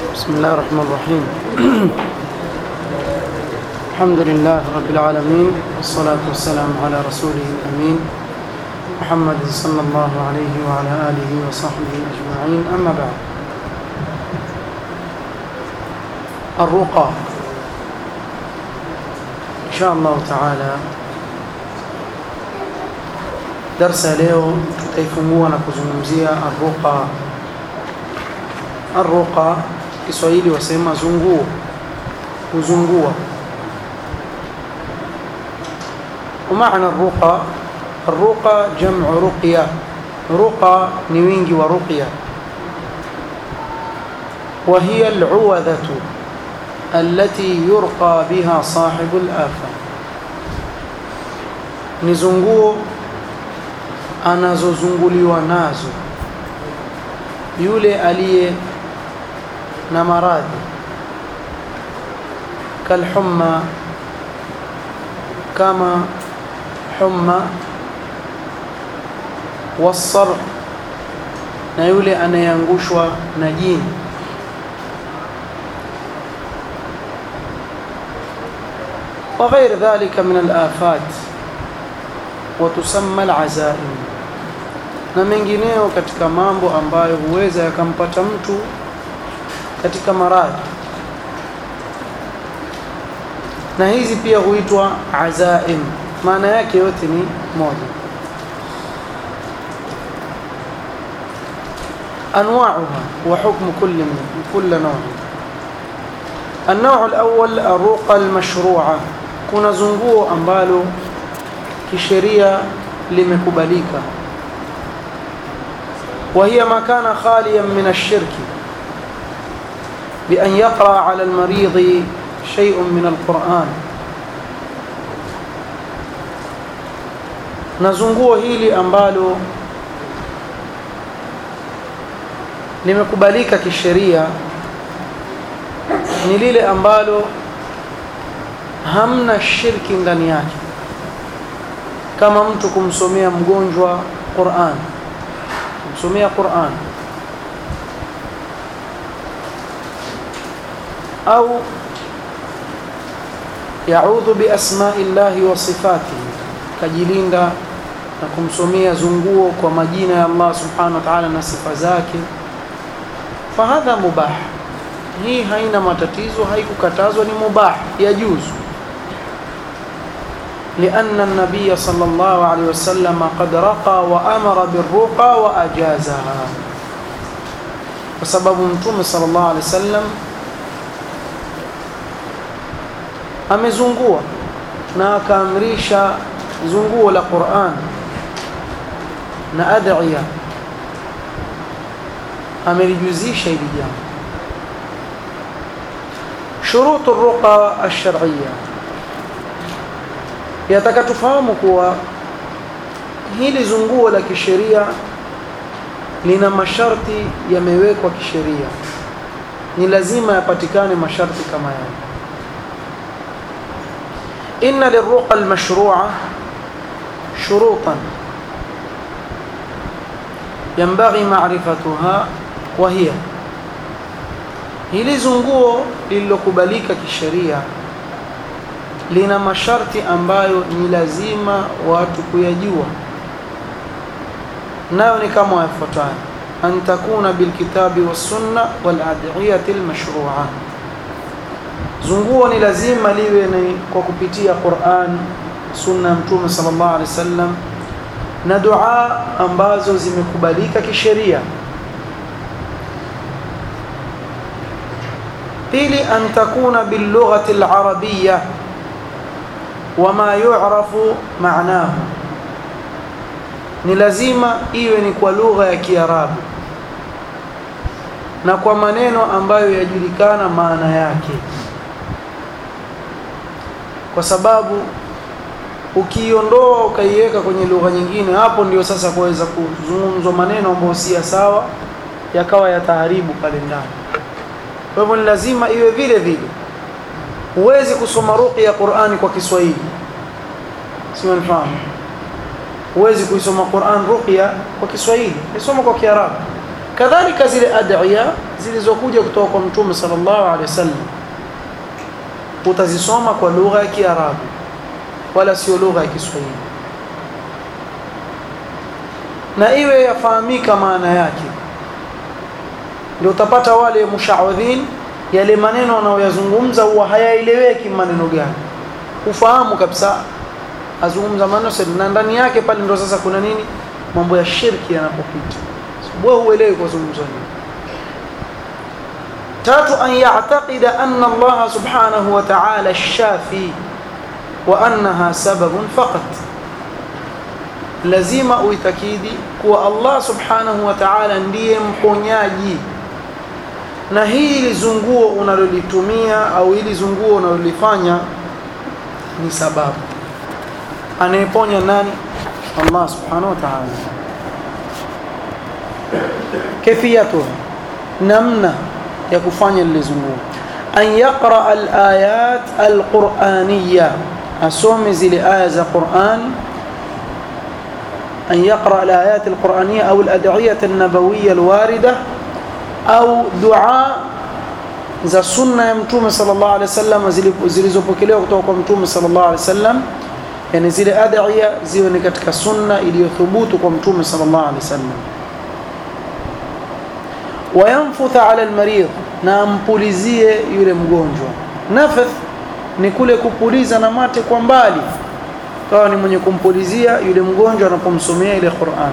بسم الله الرحمن الرحيم الحمد لله رب العالمين والصلاة والسلام على رسوله الأمين محمد صلى الله عليه وعلى آله وصحبه أجمعين أما بعد الرقى إن شاء الله تعالى darsa leo tutaifungua na kuzungumzia arruqa arruqa Kiswahili wasema zunguo kuzungua ومعنى الرقى الرقى جمع رقية رقى نوينجي ورقية وهي العوذة التي يرقى بها صاحب الآفة نزنقوه anazozunguliwa nazo yule aliye na maradhi kalhumma kama humma wasar na yule anayeangushwa na jini وغير ذلك من الآفات وتسمى العزائم na mengineo katika mambo ambayo huweza yakampata mtu katika maradhi na hizi pia huitwa azaim maana yake yote ni moja أنواعها وحكم كل من كل نوع النوع الأول الرقى المشروعة كنا زنقوه أمبالو كشريعة لمكبليكا وهي ما كان خاليا من الشرك بأن يقرأ على المريض شيء من القرآن nazunguo hili ambalo limekubalika kisheria ni lile ambalo hamna shirki ndani yake kama mtu kumsomea mgonjwa Qur'an kumsomea Qur'an au yaudhu biasma'i llahi wa sifatihi kajilinda na kumsomea zunguo kwa majina ya Allah subhanahu wa ta'ala na sifa zake fahadha mubah hii haina matatizo haikukatazwa ni mubah yajuzu لأن النبي صلى الله عليه وسلم قد رقى وأمر بالرقى وأجازها وسبب متوم صلى الله عليه وسلم amezungua na akaamrisha zunguo la Qur'an na adhiya amelijuzisha hili jambo shurutu ruqa ash-shar'iyya yataka tufahamu kuwa hili zunguo la kisheria lina masharti yamewekwa kisheria ni lazima yapatikane masharti kama yale inna lirruqa almashru'a shurutan yanbaghi ma'rifatuha wa hiya hili zunguo lililokubalika kisheria lina masharti ambayo ni lazima watu kuyajua nayo ni kama yafuatayo an takuna bilkitabi wassunna waladhiyati almashru'a zunguo ni lazima liwe ni kwa kupitia Qur'an sunna ya mtume sallallahu alaihi wasallam na dua ambazo zimekubalika kisheria pili an takuna bilughati alarabiyya wama yu'rafu ma'nahu ni lazima iwe ni kwa lugha ya Kiarabu na kwa maneno ambayo yajulikana maana yake kwa sababu ukiiondoa ukaiweka kwenye lugha nyingine hapo ndio sasa kuweza kuzungumzwa maneno ambayo si sawa yakawa yataharibu pale ndani kwa hivyo ni lazima iwe vile vile huwezi kusoma ruqya ya Qur'ani kwa Kiswahili sio mfahamu huwezi kuisoma Qur'an ruqya kwa Kiswahili isoma kwa Kiarabu kadhalika zile adhiya zilizokuja kutoka kwa mtume sallallahu alaihi wasallam utazisoma kwa lugha ya Kiarabu wala sio lugha ya Kiswahili na iwe yafahamika maana yake ndio utapata wale mushawadhin yale maneno wanaoyazungumza huwa hayaeleweki maneno gani ufahamu kabisa azungumza maneno na ndani yake pale ndo sasa kuna nini mambo ya shirki yanapopita wewe huelewi kwa zungumzo nini tatu an ya'taqida anna Allah subhanahu wa ta'ala ash-shafi wa annaha sababun faqat lazima uitakidi kuwa Allah subhanahu wa ta'ala ndiye mponyaji na hili zunguo unalolitumia au hili zunguo unalolifanya ni sababu anayeponya nani Allah subhanahu wa ta'ala kifiyatu namna ya kufanya lile zunguo an yaqra al-ayat al-qur'aniyya asome zile aya za Qur'an أن يقرأ الآيات القرآنية أو الأدعية النبوية الواردة أو دعاء za sunna ya mtume sallallahu alaihi wasallam zilizopokelewa kutoka kwa mtume sallallahu alaihi wasallam yani zile adhiya ziwe ni katika sunna iliyothubutu kwa mtume sallallahu alaihi wasallam wayanfutha ala almarid na ampulizie yule mgonjwa nafath ni kule kupuliza na mate kwa mbali kawa ni mwenye kumpulizia yule mgonjwa anapomsomea ile Qur'an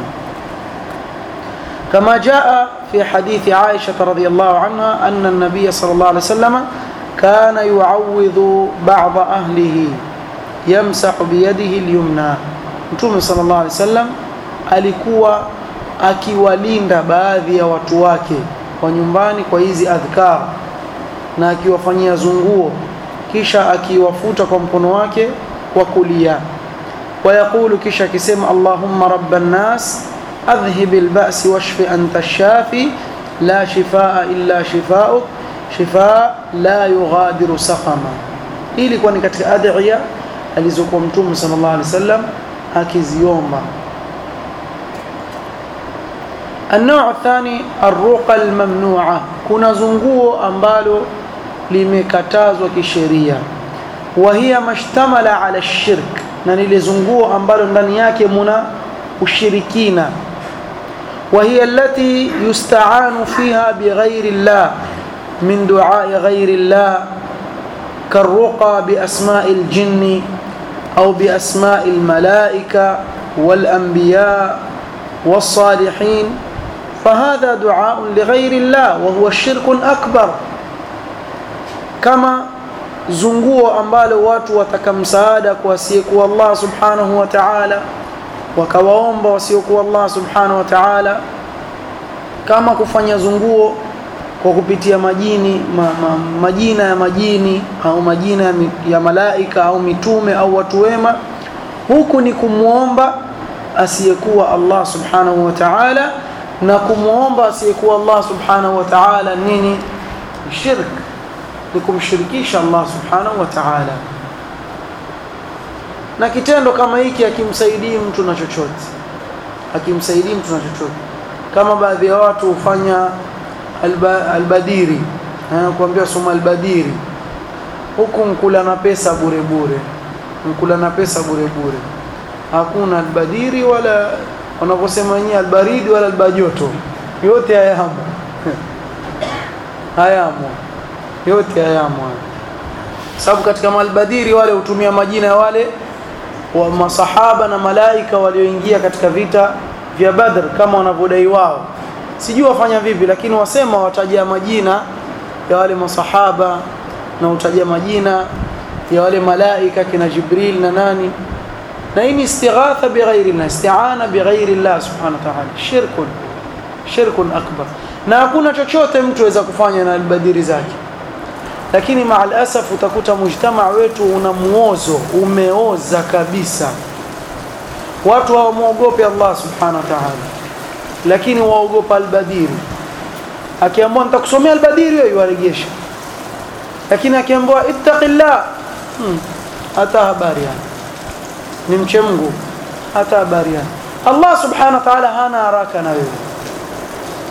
كما جاء في حديث عائشة رضي الله عنها أن النبي صلى الله عليه وسلم كان يعوذ بعض أهله يمسح بيده اليمنى Mtume صلى الله عليه وسلم alikuwa akiwalinda baadhi ya watu wake wa nyumbani kwa hizi adhkar na akiwafanyia zunguo kisha akiwafuta kwa mkono wake wa kulia ويقول كيشا كسم اللهم رب الناس أذهب البأس واشف أنت الشافي لا شفاء إلا شفاؤك شفاء لا يغادر سقما ili kuwa ni katika adhiya alizokuwa mtume sallallahu alaihi wasallam akiziomba النوع الثاني الرقى الممنوعة kuna zunguo ambalo limekatazwa kisheria وهي ما اشتمل على الشرك na lile zunguo ambalo ndani yake muna ushirikina وهي التي يستعان فيها بغير الله من دعاء غير الله كالرقى بأسماء الجن أو بأسماء الملائكة والأنبياء والصالحين فهذا دعاء لغير الله وهو الشرك أكبر كما zunguo ambalo watu wataka msaada kwa asiyekuwa Allah subhanahu wa ta'ala wakawaomba wasiokuwa Allah subhanahu wa ta'ala kama kufanya zunguo kwa kupitia majini ma, ma, majina ya majini au majina ya, ya malaika au mitume au watu wema huku ni kumwomba asiyekuwa Allah subhanahu wa ta'ala na kumwomba asiyekuwa Allah subhanahu wa ta'ala nini shirk ni kumshirikisha Allah subhanahu wa ta'ala na kitendo kama hiki akimsaidii mtu na chochote akimsaidii mtu na chochote kama baadhi ya watu hufanya alba, albadiri kuambia soma albadiri huku mkula na pesa bure bure mkula na pesa bure bure hakuna albadiri wala wanavyosema wenyewe albaridi wala albajoto yote hayamo hayamo yote hayamo sababu katika malbadiri wale hutumia majina ya wale wa masahaba na malaika walioingia katika vita vya Badr kama wanavyodai wao sijui wafanya vipi lakini wasema watajia majina ya wale masahaba na utajia majina ya wale malaika kina Jibril na nani na hii ni istighatha bighairi Allah isti'ana bighairi Allah subhanahu wa ta'ala shirkun shirkun akbar na hakuna chochote mtu aweza kufanya na albadiri zake lakini maal asaf utakuta mujtamaa wetu una muozo umeoza kabisa watu hawamwogopi Allah subhanahu wa ta'ala lakini waogopa albadiri akiambiwa nitakusomea albadiri wewe waregesha lakini akiambiwa ittaqillah hmm, hata habari yani ni mche Mungu hata habari yani Allah subhanahu wa ta'ala hana haraka na wewe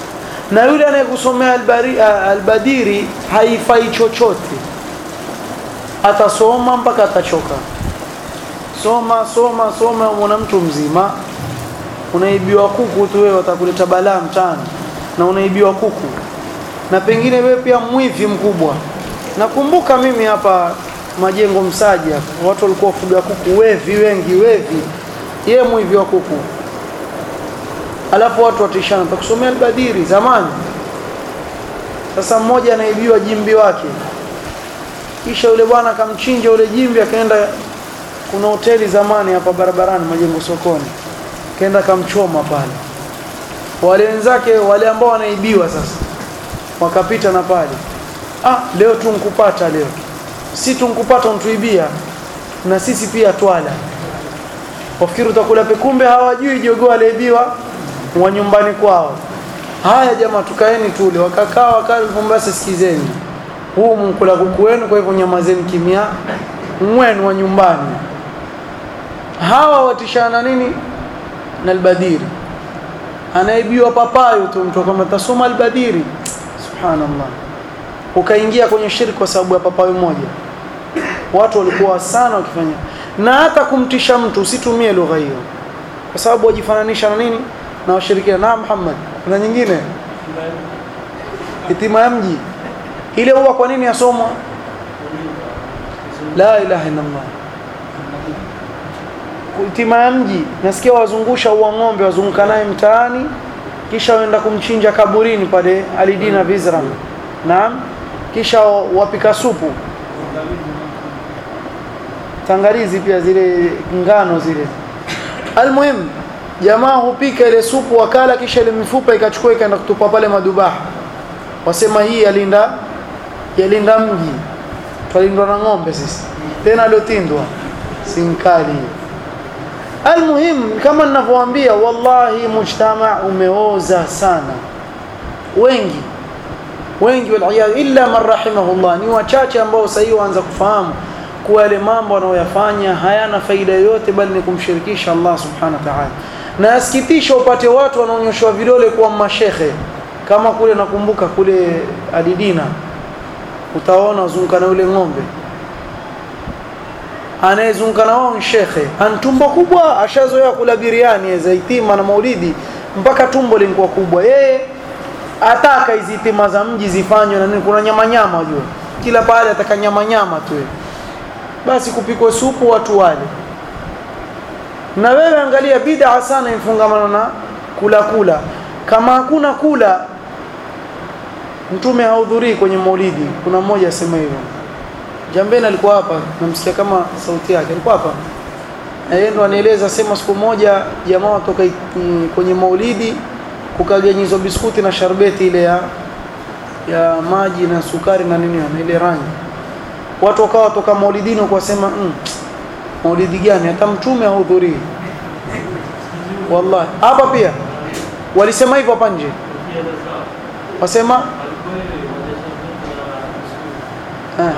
na yule anayekusomea albari, albadiri haifai chochote atasoma mpaka atachoka soma soma soma mwana mtu mzima unaibiwa kuku tu wewe watakuleta balaa mtaani na unaibiwa kuku na pengine wewe pia mwivi mkubwa nakumbuka mimi hapa majengo msaji hapa watu walikuwa wafuga kuku wevi wengi wevi yeye mwivi wa kuku alafu watu watishana takusomea albadiri zamani sasa mmoja anaibiwa jimbi wake kisha yule bwana akamchinja yule jimbi akaenda kuna hoteli zamani hapa barabarani majengo sokoni kaenda kamchoma pale wale wenzake wale ambao wanaibiwa sasa wakapita na pale ah leo tunkupata leo si tunkupata untuibia na sisi pia twala wafikiri utakula pekumbe hawajui jogoo aliibiwa wa nyumbani kwao haya jamaa tukaeni tule wakakaa wakalipombasa sikizeni huu mkula kuku wenu kwa hivyo nyamazeni kimya mwenu wa nyumbani hawa watishana nini na albadiri anaibiwa papayo tu mtu kama tasoma albadiri subhanallah ukaingia kwenye shirki kwa sababu ya papayo moja watu walikuwa sana wakifanya na hata kumtisha mtu usitumie lugha hiyo kwa sababu wajifananisha na nini na washirikina na Muhammad kuna nyingine itima ya mji ile huwa kwa nini yasomwa la ilaha illa Allah itima ya mji nasikia wazungusha uwa ng'ombe wazunguka naye mtaani kisha waenda kumchinja kaburini pale Alidina Vizram naam kisha wapika supu tangarizi pia zile ngano zile almuhim jamaa hupika ile supu wakala kisha ile mifupa ikachukua ikaenda kutupa pale madubaha wasema hii yalinda yalinda mji twalindwa na ng'ombe sisi tena aliotindwa sinkali almuhim kama ninavyowaambia wallahi mujtama umeoza sana wengi wengi waliyadhu illa man rahimahullah ni wachache ambao sasa waanza kufahamu kuwa yale mambo wanayoyafanya hayana faida yoyote bali ni kumshirikisha Allah subhanahu wa ta'ala na asikitisha upate watu wanaonyeshwa vidole kuwa mashehe kama kule nakumbuka kule Adidina utaona uzunguka na yule ng'ombe anayezunguka na wao shekhe an tumbo kubwa ashazoea kula biriani za itima na maulidi mpaka tumbo lilikuwa kubwa yeye ataka hizi itima za mji zifanywe na nini kuna nyama nyama unajua kila pale ataka nyama nyama tu basi kupikwa supu watu wale na wewe angalia bid'a sana ifungamana na kula kula kama hakuna kula mtume hahudhurii kwenye maulidi kuna mmoja asema hivyo Jambeni alikuwa hapa namsikia kama sauti yake alikuwa hapa na yeye ndo anieleza sema siku moja jamaa watoka kwenye maulidi kukaganyizwa biskuti na sharbeti ile ya ya maji na sukari na nini na ile rangi watu wakawa toka maulidini wakasema mm, maulidi gani hata mtume hahudhurii wallahi hapa pia walisema hivyo hapa nje wasema eh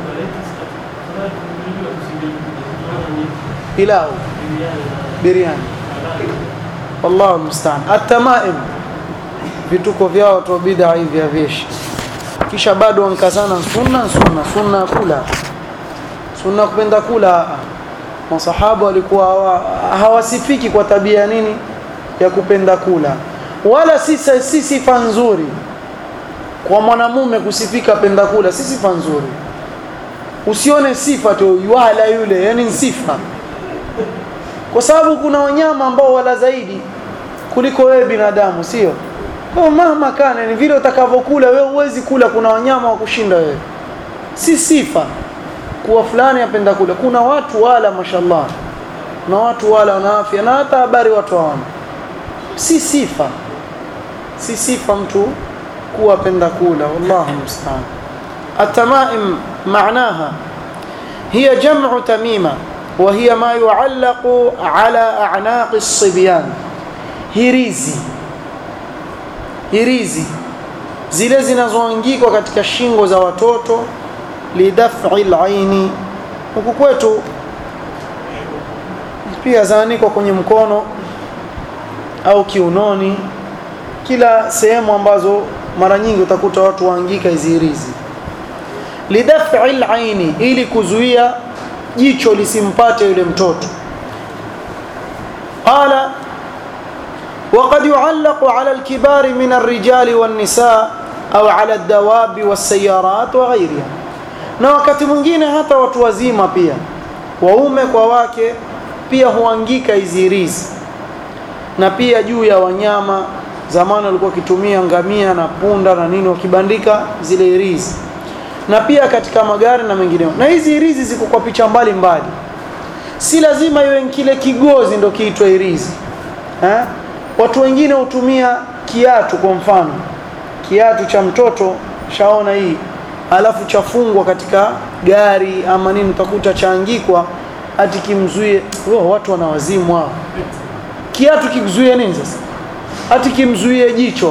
pilau biriani wallahu musta'an atamaim vituko vyao watu wa bid'a hivi havishi kisha bado wankazana sunna sunna sunna kula sunna kupenda kula masahaba walikuwa hawa, hawasifiki kwa tabia nini ya kupenda kula wala si si sifa nzuri kwa mwanamume kusifika penda kula si sifa nzuri usione sifa tu wala yule yani sifa kwa sababu kuna wanyama ambao wala zaidi kuliko wewe binadamu sio kwa mama kana ni vile utakavyokula wewe uwezi kula kuna wanyama wa kushinda wewe si sifa kuwa fulani apenda kula kuna watu wala mashallah na watu wala wana afya na hata habari watu hawana si sifa si sifa mtu kuwa apenda kula wallahu musta'an التمائم معناها هي جمع تميمة وهي ما يعلق على أعناق الصبيان hirizi hirizi zile zinazoangikwa katika shingo za watoto lidaf'i al-aini huku kwetu pia zaanikwa kwenye mkono au kiunoni kila sehemu ambazo mara nyingi utakuta watu waangika hizi hirizi lidaf'i al-aini ili kuzuia jicho lisimpate yule mtoto qala وقد يعلق على الكبار من الرجال والنساء au ala dawabi wasayarat wa ghairiha na wakati mwingine hata watu wazima pia waume kwa wake pia huangika hizi rizi na pia juu ya wanyama zamani walikuwa wakitumia ngamia na punda na nini wakibandika zile rizi na pia katika magari na mengineo na hizi rizi ziko kwa picha mbali mbali si lazima iwe kile kigozi ndo kiitwe rizi eh? watu wengine hutumia kiatu kwa mfano kiatu cha mtoto shaona hii alafu chafungwa katika gari ama nini utakuta chaangikwa hati kimzuie oh, watu wana wazimu hao kiatu kizuie nini sasa hati kimzuie jicho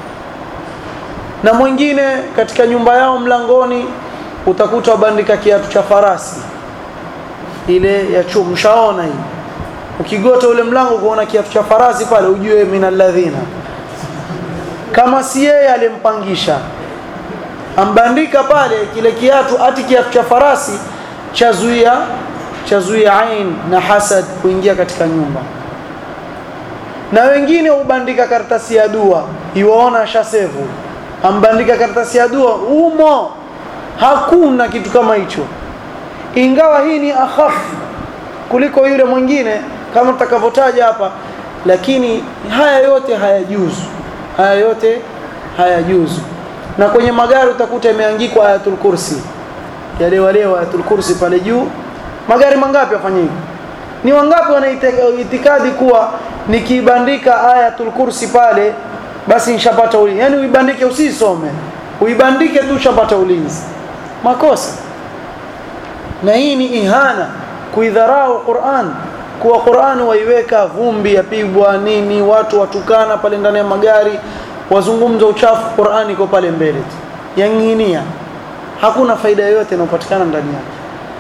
na mwingine katika nyumba yao mlangoni utakuta wabandika kiatu cha farasi ile ya chuma mshaona hii ukigota ule mlango kuona kiatu cha farasi pale ujue minalladhina kama si yeye alimpangisha ambandika pale kile kiatu hati kiatu cha farasi chazuia chazuia ain na hasad kuingia katika nyumba na wengine hubandika karatasi ya dua iwaona shasevu ambandika karatasi ya dua umo hakuna kitu kama hicho ingawa hii ni akhafu kuliko yule mwingine kama tutakavyotaja hapa lakini haya yote hayajuzu haya yote hayajuzu na kwenye magari utakuta imeangikwa ayatul kursi yale wale ayatul kursi pale juu magari mangapi wafanya hivi ni wangapi wana itikadi kuwa nikibandika ayatul kursi pale basi nishapata ulinzi yani uibandike usisome uibandike tu ushapata ulinzi makosa na hii ni ihana kuidharau Qur'an kuwa Qur'an waiweka vumbi yapigwa nini watu watukana pale ndani ya magari wazungumza uchafu Qur'an iko pale mbele tu yanginia hakuna faida yoyote inayopatikana ndani yake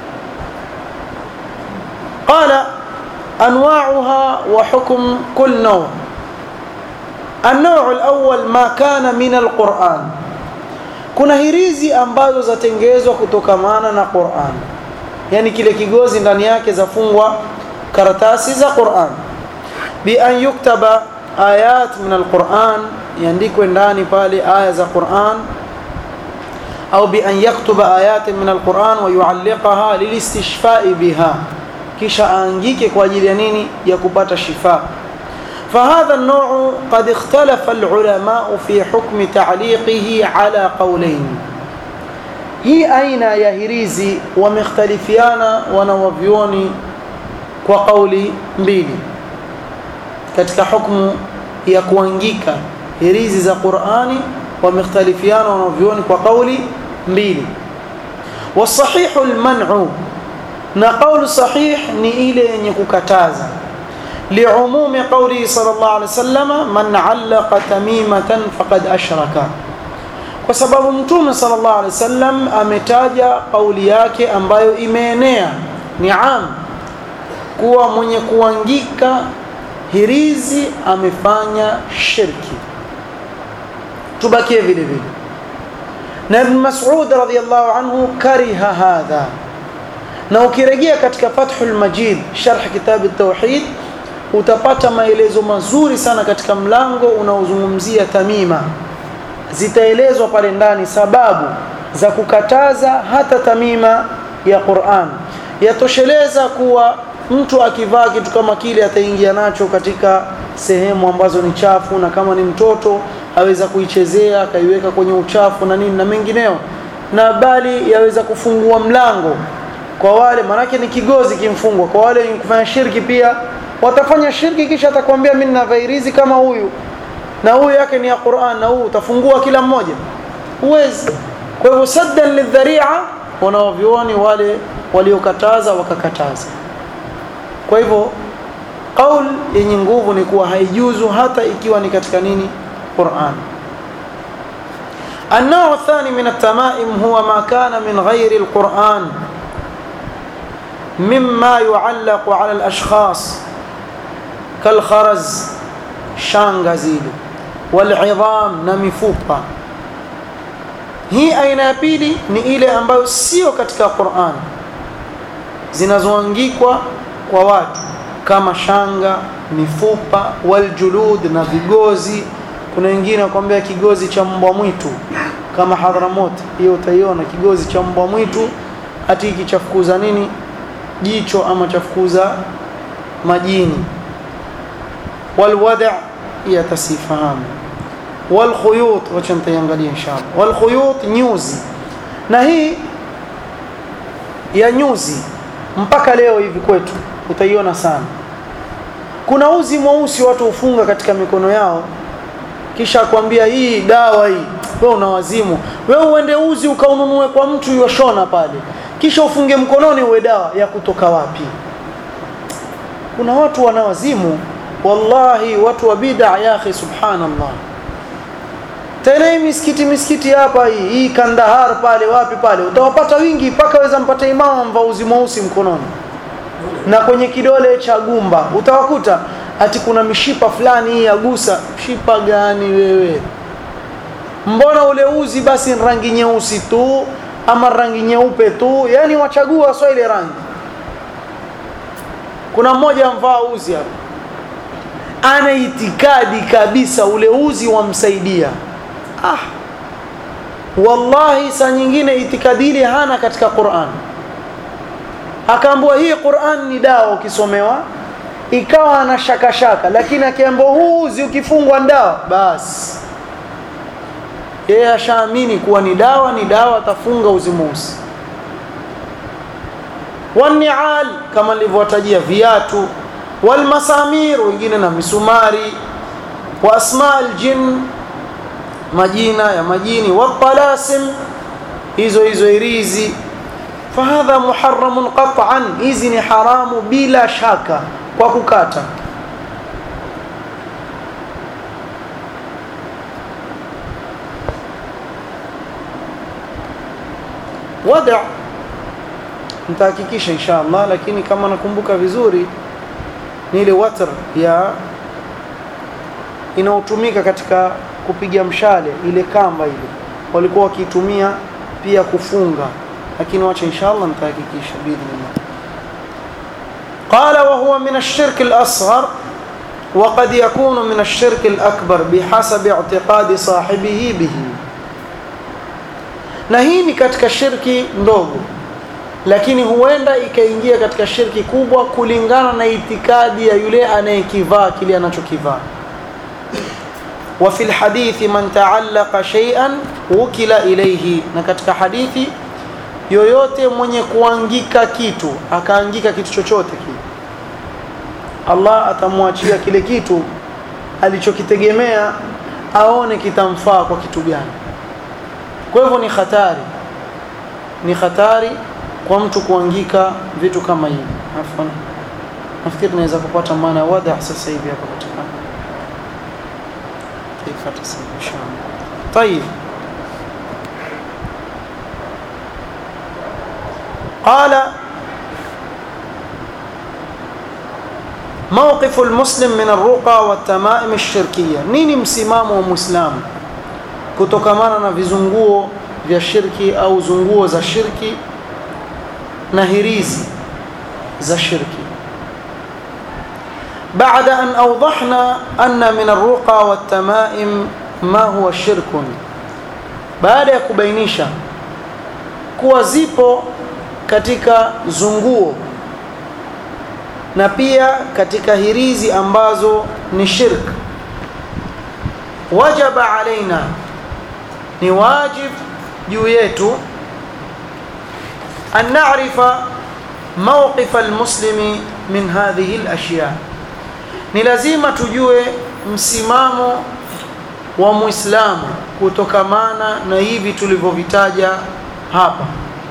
qala anwa'uha wa hukm kull naw' النوع الأول ما كان من القرآن kuna hirizi ambazo zatengezwa kutokamana na Qur'an yani kile kigozi ndani yake zafungwa karatasi za Qur'an bi an yuktaba ayat min alquran iandikwe ndani pale aya za Qur'an au bi an yaktuba ayat min alquran wa yualliqaha lilistishfa'i biha kisha aangike kwa ajili ya nini ya kupata shifa فهذا النوع قد اختلف العلماء في حكم تعليقه على قولين hii aina ya hirizi wamekhtalifiana wanawavyoni kwa kauli mbili katika hukumu ya kuangika hirizi za Qur'ani wamekhtalifiana wanavyoni kwa kauli mbili wasahihu alman'u na kauli sahih ni ile yenye kukataza لعموم قوله صلى الله عليه وسلم من علق تميمة فقد أشرك kwa sababu mtume sallallahu alaihi wasallam ametaja kauli yake ambayo imeenea ni am kuwa mwenye kuangika hirizi amefanya shirki tubakie vile vile na ibn mas'ud radhiyallahu anhu kariha hadha na ukirejea katika fathul majid sharh kitab at-tauhid utapata maelezo mazuri sana katika mlango unaozungumzia tamima zitaelezwa pale ndani sababu za kukataza hata tamima ya Qur'an yatosheleza kuwa mtu akivaa kitu kama kile ataingia nacho katika sehemu ambazo ni chafu na kama ni mtoto aweza kuichezea akaiweka kwenye uchafu na nini na mengineo na bali yaweza kufungua mlango kwa wale manake ni kigozi kimfungwa kwa wale wenye kufanya shirki pia watafanya shirki kisha atakwambia mimi nina vairizi kama huyu na huyu yake ni ya Qur'an na huu utafungua kila mmoja uwezi kwa hivyo saddan lidhari'a wanaovioni wale waliokataza wakakataza kwa hivyo qaul yenye nguvu ni kuwa haijuzu hata ikiwa ni katika nini Qur'an النوع الثاني من التمائم هو ما كان من غير القرآن مما يعلق على الأشخاص كالخرز shanga zile walidham na mifupa hii aina ya pili ni ile ambayo sio katika Qur'an zinazoangikwa kwa watu kama shanga mifupa waljulud na vigozi kuna wengine wakwambia kigozi cha mbwa mwitu kama Hadhramut hiyo utaiona kigozi cha mbwa mwitu hati hiki chafukuza nini jicho ama chafukuza majini walwada ya tasifahamu walkhuyut wacha nitaiangalia inshallah walkhuyut nyuzi na hii ya nyuzi mpaka leo hivi kwetu utaiona sana kuna uzi mweusi watu hufunga katika mikono yao kisha akwambia hii dawa hii wewe una wazimu wewe uende uzi ukaununue kwa mtu yoshona pale kisha ufunge mkononi uwe dawa ya kutoka wapi kuna watu wana wazimu wallahi watu wa bid'a ya akhi subhanallah tena hii misikiti misikiti hapa hii hii Kandahar pale wapi pale utawapata wingi mpaka weza mpata imamu mvaa uzi mweusi mkononi na kwenye kidole cha gumba utawakuta ati kuna mishipa fulani hii yagusa mshipa gani wewe mbona ule uzi basi rangi nyeusi tu ama rangi nyeupe tu yani wachagua sio ile rangi kuna mmoja amvaa uzi hapa ana itikadi kabisa ule uzi wamsaidia ah wallahi saa nyingine itikadi ile hana katika Qur'an akaambiwa hii Qur'an ni dawa ukisomewa ikawa ana shaka shaka lakini akiambiwa huu uzi ukifungwa dawa basi yeye ashaamini kuwa ni dawa ni dawa atafunga uzi mweusi wanial kama nilivyowatajia viatu walmasamir wengine na misumari wa asma aljin majina ya majini watalasim hizo hizo irizi fahadha muharramun qat'an hizi ni haramu bila shaka kwa kukata wada nitahakikisha insha Allah lakini kama nakumbuka vizuri ni ile watr ya inaotumika katika kupiga mshale ile kamba ile walikuwa wakitumia pia kufunga lakini wacha inshallah nitahakikisha biidhnillah قال وهو من الشرك الأصغر وقد يكون من الشرك الأكبر بحسب اعتقاد صاحبه به na hii ni katika shirki ndogo lakini huenda ikaingia katika shirki kubwa kulingana na itikadi ya yule anayekivaa kile anachokivaa wa fil hadithi man ta'allaqa shay'an wukila ilayhi na katika hadithi yoyote mwenye kuangika kitu akaangika kitu chochote kile Allah atamwachia kile kitu alichokitegemea aone kitamfaa kwa kitu gani kwa hivyo ni hatari ni hatari kwa mtu kuangika vitu kama hivi afwan nafikiri tunaweza kupata maana wada sasa hivi hapa katika kaifa tasema inshallah طيب قال موقف المسلم من الرقى والتمائم الشركية نيني msimamo wa muislamu kutokamana na vizunguo vya shirki au zunguo za shirki na hirizi za shirki بعد أن أوضحنا أن من الرقى والتمائم ما هو شرك baada ya kubainisha kuwa zipo katika zunguo na pia katika hirizi ambazo ni shirk wajaba alaina ni wajib juu yetu an na'rifa mawqif almuslimi min hadhihi alashya ni lazima tujue msimamo wa muislamu kutokamana na hivi tulivyovitaja hapa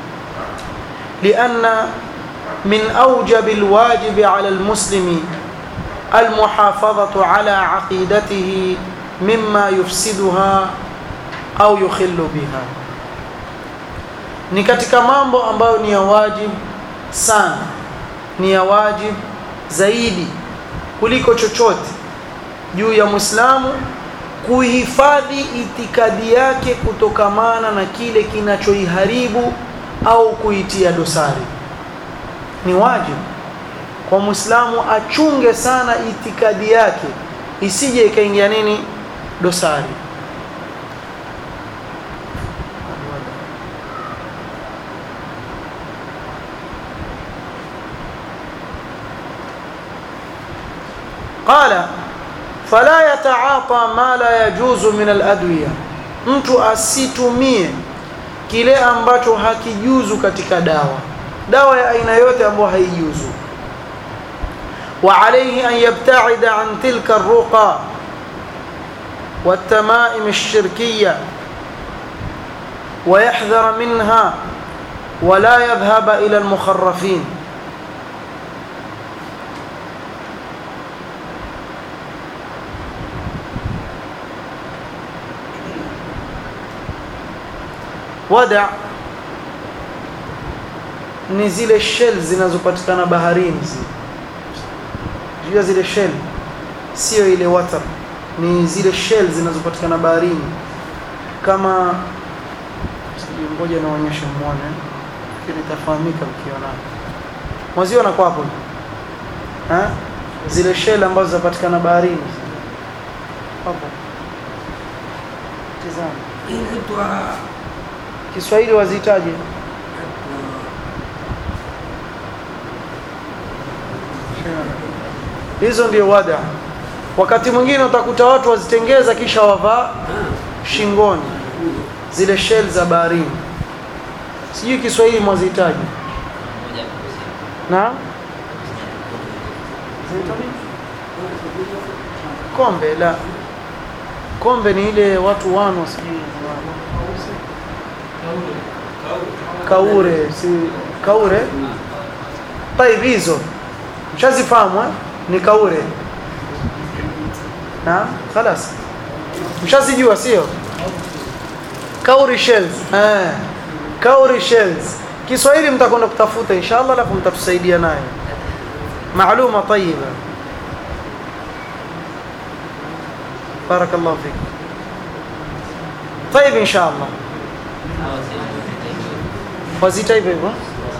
لأن من أوجب الواجب على المسلم المحافظة على عقيدته مما يفسدها au yukhillu biha ni katika mambo ambayo ni ya wajib sana ni ya wajib zaidi kuliko chochote juu ya Muislamu kuhifadhi itikadi yake kutokamana na kile kinachoiharibu au kuitia dosari ni wajibu kwa muislamu achunge sana itikadi yake isije ikaingia nini dosari قال فلا يتعاطى ما لا يجوز من الادويه mtu asitumie kile ambacho hakijuzu katika dawa dawa ya aina yote ambayo haijuzu وعليه أن يبتعد عن تلك الرقى والتمائم الشركية ويحذر منها ولا يذهب إلى المخرفين ودع ni zile shell zinazopatikana baharini zile jua zile shell sio ile water ni zile shell zinazopatikana baharini kama ngoja naonyesha muone lakini itafahamika mkiona mwaziona kwa hapo ha zile shell ambazo zinapatikana baharini hapo tazama inaitwa Kiswahili wazitaje hizo ndio wada wakati mwingine utakuta watu wazitengeza kisha wavaa shingoni zile shell za baharini sijui Kiswahili mwazihitaji na kombe la kombe ni ile watu wano sijui kaure si kaure طيب hizo mshazifahamu eh? ni kaure na خلاص mshazijua sio kauri shells eh kauri shells Kiswahili mtakwenda kutafuta inshallah alafu mtatusaidia nayo معلومه طيبه بارك الله فيك طيب ان شاء الله wazita hivyo hivyo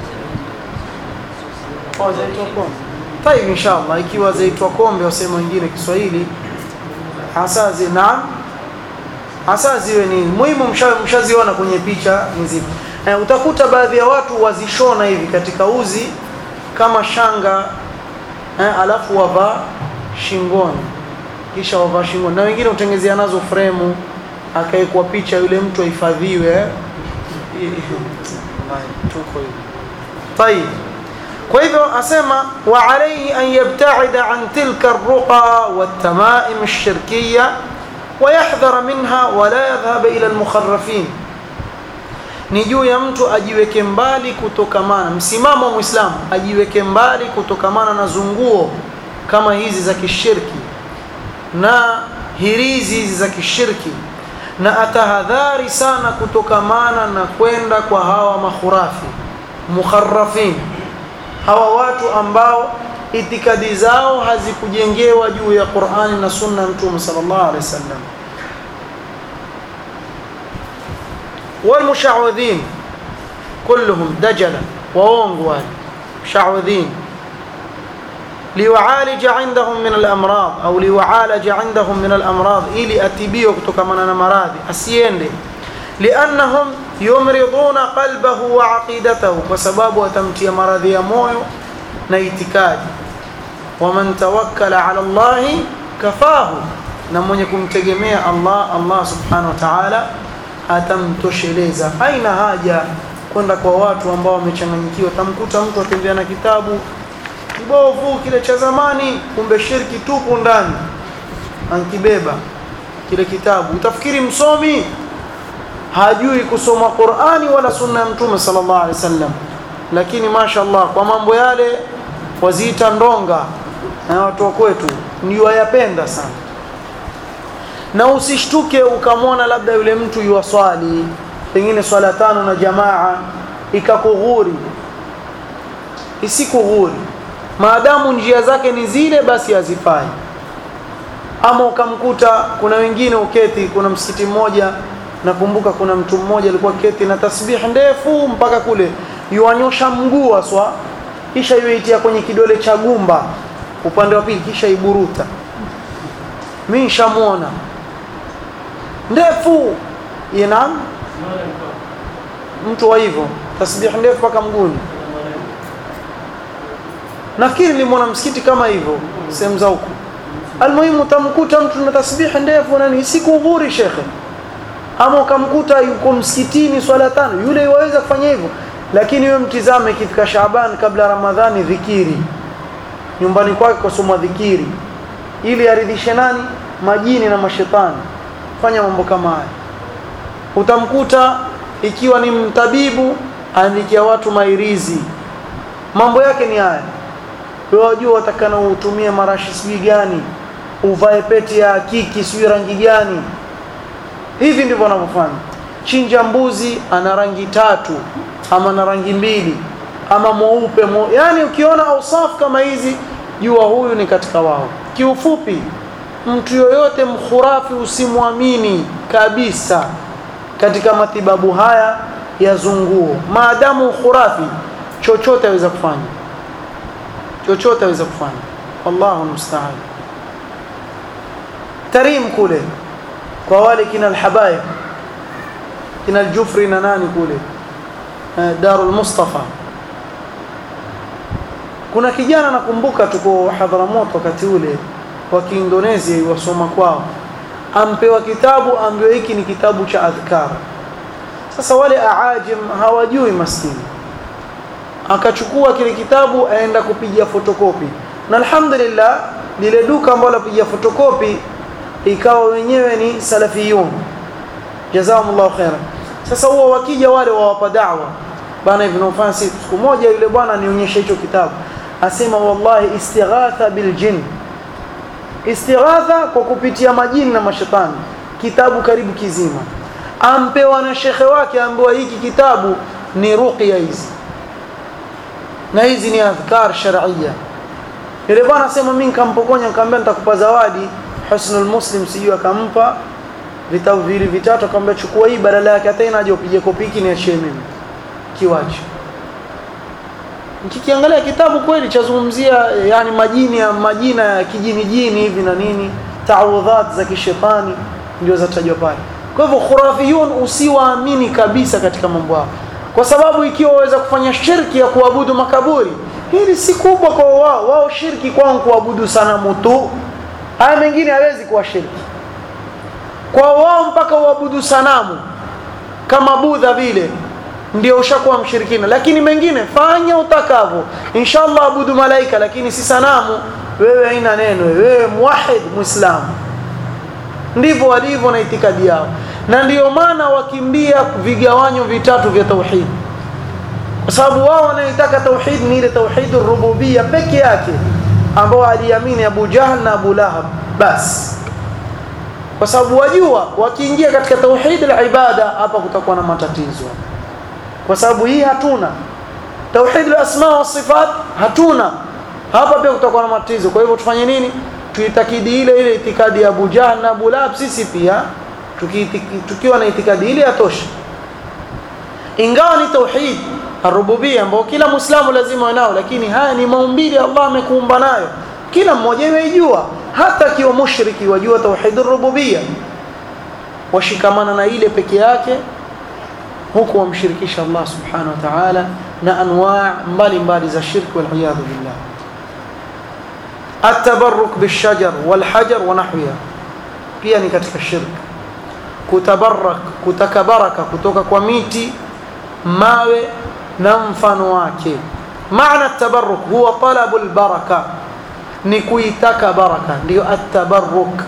Oh, zaitwa kombe. Tayib inshallah ikiwa zaitwa kombe wasema wengine Kiswahili hasa zi naam hasa ziwe ni muhimu msha- mshaziona kwenye picha nzima. Eh, utakuta baadhi ya watu wazishona hivi katika uzi kama shanga eh, alafu wavaa shingoni kisha wavaa shingoni na wengine utengezea nazo fremu akaekwa picha yule mtu ahifadhiwe eh. Wallahi, tuko hivi طيب kwa hivyo asema wa alayhi an yabta'ida an tilka ar-ruqa wat-tama'im ash-shirkiyya wa yahdhara minha wa la yadhhab ila al-mukharrafin ni juu ya mtu ajiweke mbali kutokamana msimamo wa muislamu ajiweke mbali kutokamana na zunguo kama hizi za kishirki na hirizi hizi za kishirki na atahadhari sana kutokamana na kwenda kwa hawa makhurafi mukharrafin hawa watu ambao itikadi zao hazikujengewa juu ya Qur'ani na Sunna ya Mtume sallallahu alaihi wasallam والمشعوذين كلهم دجلة وونغوال مشعوذين ليعالج عندهم من الأمراض أو ليعالج عندهم من الأمراض إلي أتبيه كتكمنا مراضي أسيين لأنهم يمرضون قلبه وعقيدته وسباب وتمتي مرضي مويو نيتكاد ومن توكل على الله كفاه نمون يكون تجميع الله الله سبحانه وتعالى atamtosheleza haina haja kwenda kwa watu ambao wamechanganyikiwa tamkuta mtu atembea na kitabu kibovu kile cha zamani kumbe shirki tupu ndani ankibeba kile kitabu utafikiri msomi hajui kusoma Qur'ani wala sunna ya Mtume sallallahu alaihi wasallam lakini mashaallah kwa mambo yale waziita ndonga na watu wa kwetu ndio wayapenda sana na usishtuke ukamwona labda yule mtu yuwaswali pengine swala tano na jamaa ikakughuri isikughuri maadamu njia zake ni zile basi hazifai ama ukamkuta kuna wengine uketi kuna msikiti mmoja nakumbuka kuna mtu mmoja alikuwa keti na tasbih ndefu mpaka kule yuanyosha mguu aswa kisha yuitia kwenye kidole cha gumba upande wa pili kisha iburuta mimi nishamuona ndefu ina mtu wa hivyo tasbih ndefu mpaka mguuni nafikiri nilimwona msikiti kama hivyo sehemu za huko almuhimu utamkuta mtu na tasbih ndefu nani sikudhuri shekhe ama ukamkuta yuko msikitini swala tano yule yaweza kufanya hivyo lakini wewe mtizame ikifika Shaaban kabla Ramadhani dhikiri nyumbani kwake kusoma dhikiri ili aridhishe nani majini na mashetani fanya mambo kama haya utamkuta ikiwa ni mtabibu aandikia watu mairizi mambo yake ni haya wewe wajua watakana utumie marashi sijui gani uvae pete ya kiki sijui rangi gani hivi ndivyo wanavyofanya chinja mbuzi ana rangi tatu ama na rangi mbili ama mweupe mwe... yani ukiona ausafu kama hizi jua huyu ni katika wao kiufupi mtu yoyote mkhurafi usimwamini kabisa katika matibabu haya ya zunguo maadamu khurafi chochote aweza kufanya chochote aweza kufanya wallahu musta'an tarim kule kwa wale kina alhabaib kina aljufri na nani kule darul mustafa kuna kijana nakumbuka tuko Hadhramut wakati ule wa Kiindonesia wasoma kwao ampewa kitabu ambayo hiki ni kitabu cha adhkar sasa wale aajim hawajui maskini akachukua kile kitabu aenda kupiga fotokopi na alhamdulillah lile duka ambalo lapiga fotokopi ikawa wenyewe ni salafiyun jazakumullahu khairan sasa huwa wakija wale wawapa da'wa bana ibn Fasi siku moja yule bwana nionyesha hicho kitabu asema wallahi istighatha bil jinn istighatha kwa kupitia majini na mashetani kitabu karibu kizima ampewa na shekhe wake ambaye hiki kitabu ni ruqya hizi na hizi ni adhkar shar'iyya yule bwana asema mimi nikampokonya nikamwambia nitakupa zawadi husnul muslim sijui akampa vitabu vile vitatu akamwambia chukua hii badala yake hata inaje upige kopi hiki niachie mimi kiwache nikikiangalia kitabu kweli chazungumzia yani majini ya majina ya kijini jini hivi na nini taawudhat za kishetani ndio zatajwa pale kwa hivyo khurafiyun usiwaamini kabisa katika mambo yao kwa sababu ikiwa waweza kufanya shirki ya kuabudu makaburi hili si kubwa kwa wao wao shirki kwao kuabudu sanamu tu haya mengine hawezi kuwa shirki kwa wao mpaka uabudu sanamu kama budha vile ndio ushakuwa mshirikina lakini mengine fanya utakavyo inshallah abudu malaika lakini si sanamu wewe haina neno wewe muwahid muislamu ndivyo walivyo na itikadi yao na ndiyo maana wakimbia vigawanyo vitatu vya tauhid kwa sababu wao wanaitaka tauhid ni ile tauhid rububia peke yake ambao aliamini Abu Jahl na Abu Lahab basi kwa sababu wajua wakiingia katika tauhid al-ibada hapa kutakuwa na matatizo kwa sababu hii hatuna tauhid al-asma wa sifat hatuna hapa pia kutakuwa na matatizo kwa hivyo tufanye nini tuitakidi ile ile itikadi ya Abu Jahl na Abu Lahab sisi pia tukiwa na itikadi ile yatosha ingawa ni tauhid arububia ambao kila muislamu lazima anao lakini haya ni maumbile Allah amekuumba nayo kila mmoja yejua hata akiwa mushriki wajua tauhid rububia washikamana na ile peke yake huku wamshirikisha Allah subhanahu wa ta'ala na anwaa mbalimbali za shirki wal iyad billah التبرك بالشجر والحجر ونحوها pia ni katika shirki kutabarak kutaka baraka kutoka kwa miti mawe na mfano wake maana tabarruk huwa talabu albaraka ni kuitaka baraka ndio at-tabarruk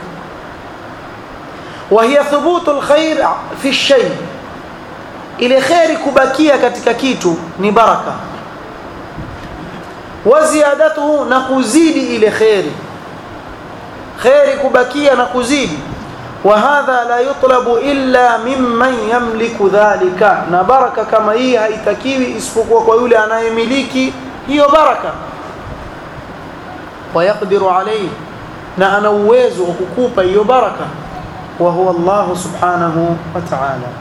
wa hiya thubutu alkhair fi shay ile khairi kubakia katika kitu ni baraka wa ziyadatuhu na kuzidi ile khairi khairi kubakia na kuzidi وهذا لا يطلب إلا ممن يملك ذلك na baraka kama hii haitakiwi isipokuwa kwa yule anayemiliki hiyo baraka ويقدر عليه na ana uwezo wa kukupa hiyo baraka wa huwa Allah subhanahu wa ta'ala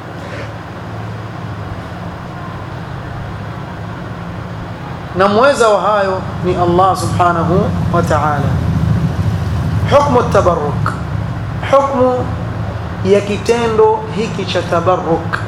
na mweza wa hayo ni Allah subhanahu wa ta'ala hukmu tabarruk hukmu ya kitendo hiki cha tabarruk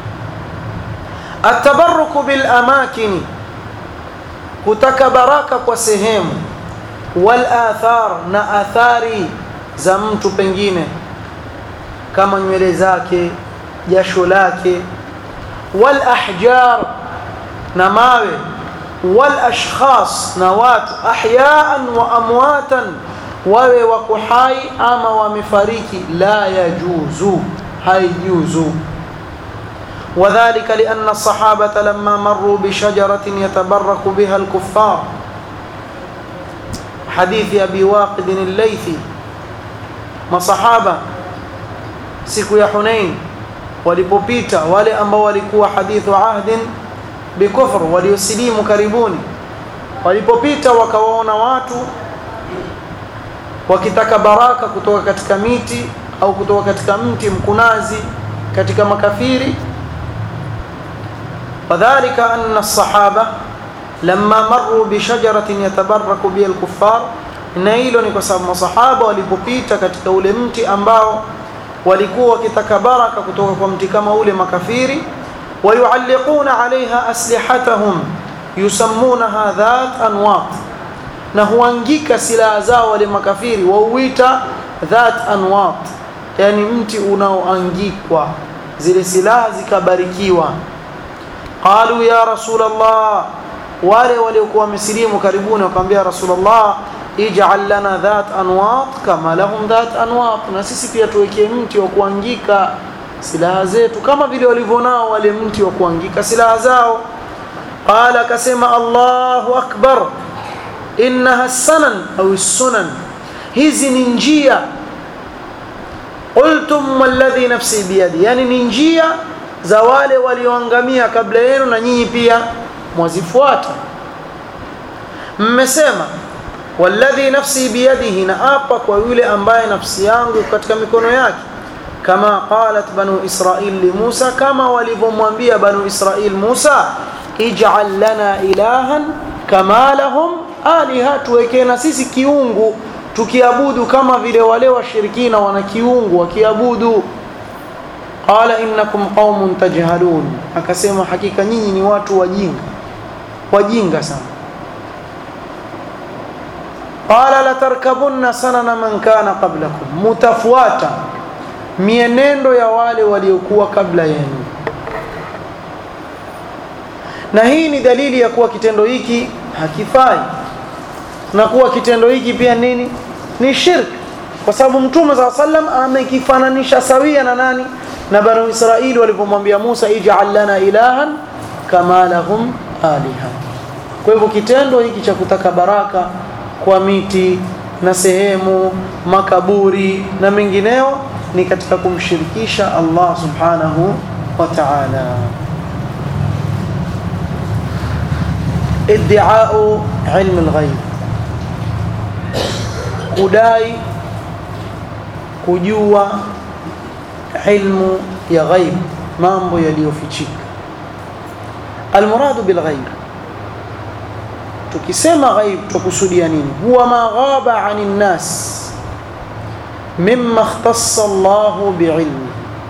atabarruku bil amakini kutaka baraka kwa sehemu wal athar na athari za mtu pengine kama nywele zake jasho lake wal ahjar na mawe wal ashkhas na watu ahyaan wa amwatan wawe wako hai ama wamefariki la yajuzu haijuzu وذلك لأن الصحابة لما مروا بشجرة يتبرك بها الكفار حديث أبي واقد الليثي ما صحابة siku ya Hunain walipopita wale ambao walikuwa hadithu ahdin bikufr waliosilimu karibuni walipopita wakawaona watu wakitaka baraka kutoka katika miti au kutoka katika mti mkunazi katika makafiri وذلك أن الصحابة لما مروا بشجرة يتبرك بها الكفار na hilo ni kwa sababu masahaba walipopita katika ule mti ambao walikuwa wakitaka baraka kutoka kwa mti kama ule makafiri wayualliquna alaiha aslihatahum yusammunaha dhat anwat na huangika silaha zao wale makafiri wauita dhat anwat yani mti unaoangikwa zile silaha zikabarikiwa qalu ya rasulullah wale waliokuwa wamesilimu karibuni wakamwambia rasulullah ij'al lana dhat anwat kama lahum dhat anwat na sisi pia tuwekee mti wa kuangika silaha zetu kama vile walivyonao wale mti wa kuangika silaha zao qala akasema allahu akbar innaha sanan au sunan hizi ni njia qultum walladhi nafsi biyadi yani ni njia za wale walioangamia kabla yenu na nyinyi pia mwazifuata mmesema walladhi nafsi biyadihi na apa kwa yule ambaye nafsi yangu katika mikono yake kama qalat banu israil li Musa kama walivyomwambia banu israil Musa ij'al lana ilahan kama lahum aliha tuwekee na sisi kiungu tukiabudu kama vile wale washirikina wana kiungu wakiabudu qala innakum qaumun tajhalun akasema hakika nyinyi ni watu wajinga wajinga sana qala latarkabunna sanana man kana qablakum mutafuata mienendo ya wale waliokuwa kabla yenu na hii ni dalili ya kuwa kitendo hiki hakifai na kuwa kitendo hiki pia nini ni shirk kwa sababu mtume saa sallam amekifananisha sawia na nani na banu israili walipomwambia Musa ij'al lana ilahan kama lahum aliha kwa hivyo kitendo hiki cha kutaka baraka kwa miti na sehemu makaburi na mengineo ni katika kumshirikisha Allah subhanahu wa ta'ala ادعاء علم الغيب kudai kujua ilmu ya ghaib mambo yaliyofichika almuradu bilghaib tukisema ghaib tukusudia nini huwa ma ghaba anin nas mimma ikhtassa Allah biilmi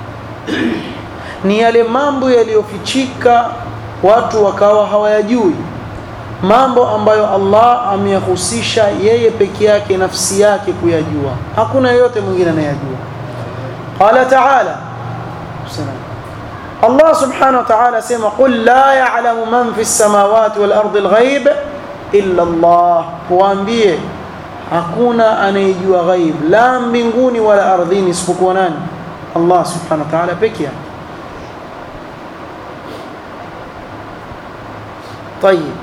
ni yale mambo yaliyofichika watu wakawa hawayajui mambo ambayo Allah ameyahusisha yeye peke yake nafsi yake kuyajua hakuna yeyote mwingine anayajua qala ta'ala Allah subhanahu wa ta'ala sema qul la ya'lamu man fi as-samawati wal ardi al-ghaib illa Allah waambie hakuna anayejua ghaib la mbinguni wala ardhini isipokuwa nani Allah subhanahu wa ta'ala peke yake طيب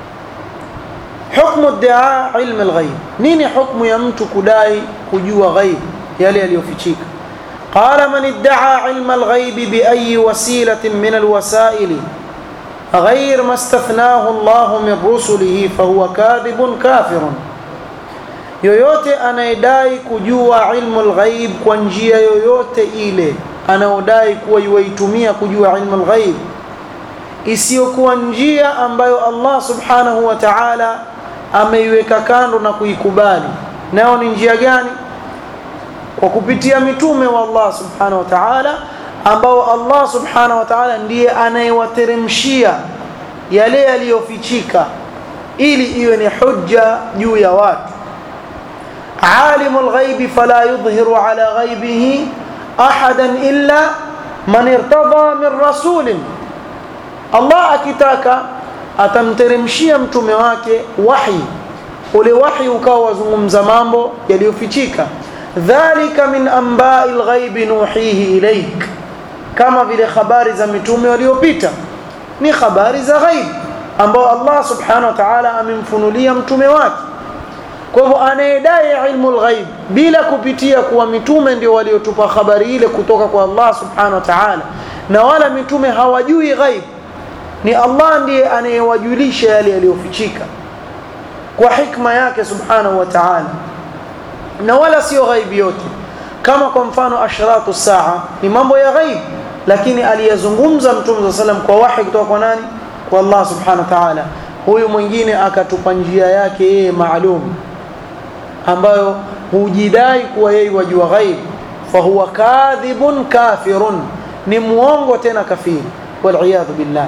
حكم ادعاء علم الغيب نيني حكم يمت كداي كجوا غيب يلي اليوفيتشيك قال من ادعى علم الغيب بأي وسيلة من الوسائل غير ما استثناه الله من رسله فهو كاذب كافر yoyote anayedai kujua ilmu lghaib kwa njia yoyote ile anaodai kuwa yuwaitumia kujua ilmu lghaib isiyokuwa njia ambayo Allah subhanahu wa ta'ala ameiweka kando na kuikubali nayo ni njia gani kwa kupitia mitume wa Allah subhanahu wa ta'ala ambao Allah subhanahu wa ta'ala ndiye anayewateremshia yale yaliyofichika ili iwe ni hujja juu ya watu alimul ghaibi fala yudhhiru ala ghaibihi ahadan illa man irtada min rasulin Allah akitaka atamteremshia mtume wake wahi ule wahi ukawa wazungumza mambo yaliyofichika dhalika min ambai lghaibi nuhihi ilaik kama vile habari za mitume waliopita ni habari za ghaib ambao Allah subhanahu wa ta'ala amemfunulia mtume wake kwa hivyo anayedai ilmu lghaib bila kupitia kuwa mitume ndio waliotupa habari ile kutoka kwa Allah subhanahu wa ta'ala na wala mitume hawajui ghaib ni Allah ndiye anayewajulisha yale yaliyofichika kwa hikma yake subhanahu wa ta'ala na wala sio ghaibi yote kama kwa mfano ashratu saa ni mambo ya ghaib lakini aliyezungumza mtume sallam kwa wahi kutoka kwa nani kwa Allah subhanahu wa ta'ala huyu mwingine akatupa njia yake yeye maalum ambayo hujidai kuwa yeye wajua ghaib fahuwa kadhibun kafirun ni muongo tena kafiri waliyadhu billah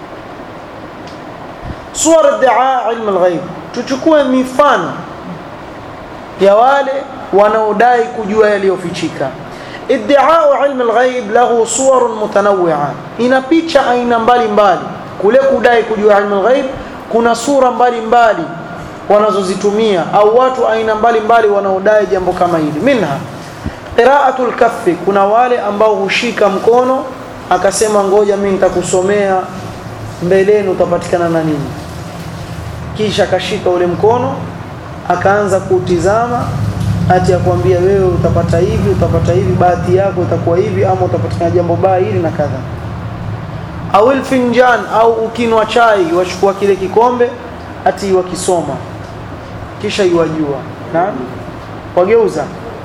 suwar iddia ilmu lghaib tuchukue mifano ya wale wanaodai kujua yaliyofichika iddiau ilmu lghaib lahu suwarun mutanawia ina picha aina mbalimbali kule kudai kujua ilmu lghaib kuna sura mbalimbali wanazozitumia au watu aina mbalimbali wanaodai jambo kama hili minha qiraatu lkaffi kuna wale ambao hushika mkono akasema ngoja mimi nitakusomea mbeleni utapatikana na nini kisha akashika ule mkono akaanza kutizama ati akwambia wewe utapata hivi utapata hivi bahati yako itakuwa hivi ama utapatikana jambo baya hili na kadha au finjan au ukinwa chai wachukua kile kikombe ati wakisoma kisha iwajua naam wageuza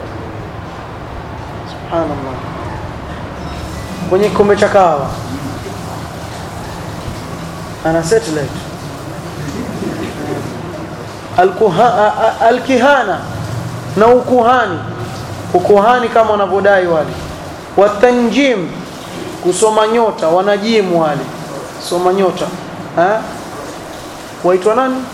subhanallah kwenye kikombe cha kahawa ana satellite Alkuha, alkihana na ukuhani ukuhani kama wanavyodai wale watanjim kusoma nyota wanajimu wale soma nyota ha? waitwa nani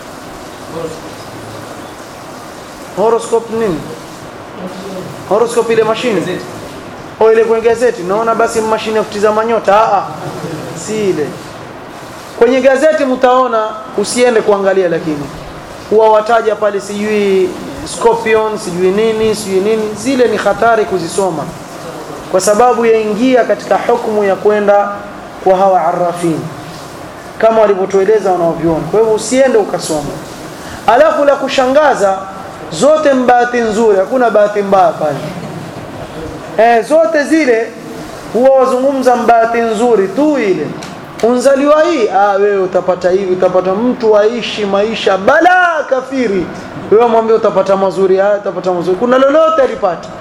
horoscope nini horoscope ile mashine o ile kwenye gazeti naona basi mashine ya kutizama nyota Aa, si ile kwenye gazeti mtaona usiende kuangalia lakini huwa wataja pale sijui scorpion sijui nini sijui nini zile ni hatari kuzisoma kwa sababu yaingia katika hukumu ya kwenda kwa hawa arrafin kama walivyotueleza wanaovyoni kwa hivyo usiende ukasoma alafu la kushangaza zote mbahati nzuri hakuna bahati mbaya pale eh, zote zile huwa wazungumza mbahati nzuri tu ile unzaliwa hii ah, wewe utapata hivi utapata mtu aishi maisha bala kafiri wewe mwambie utapata mazuri haya utapata mazuri kuna lolote alipata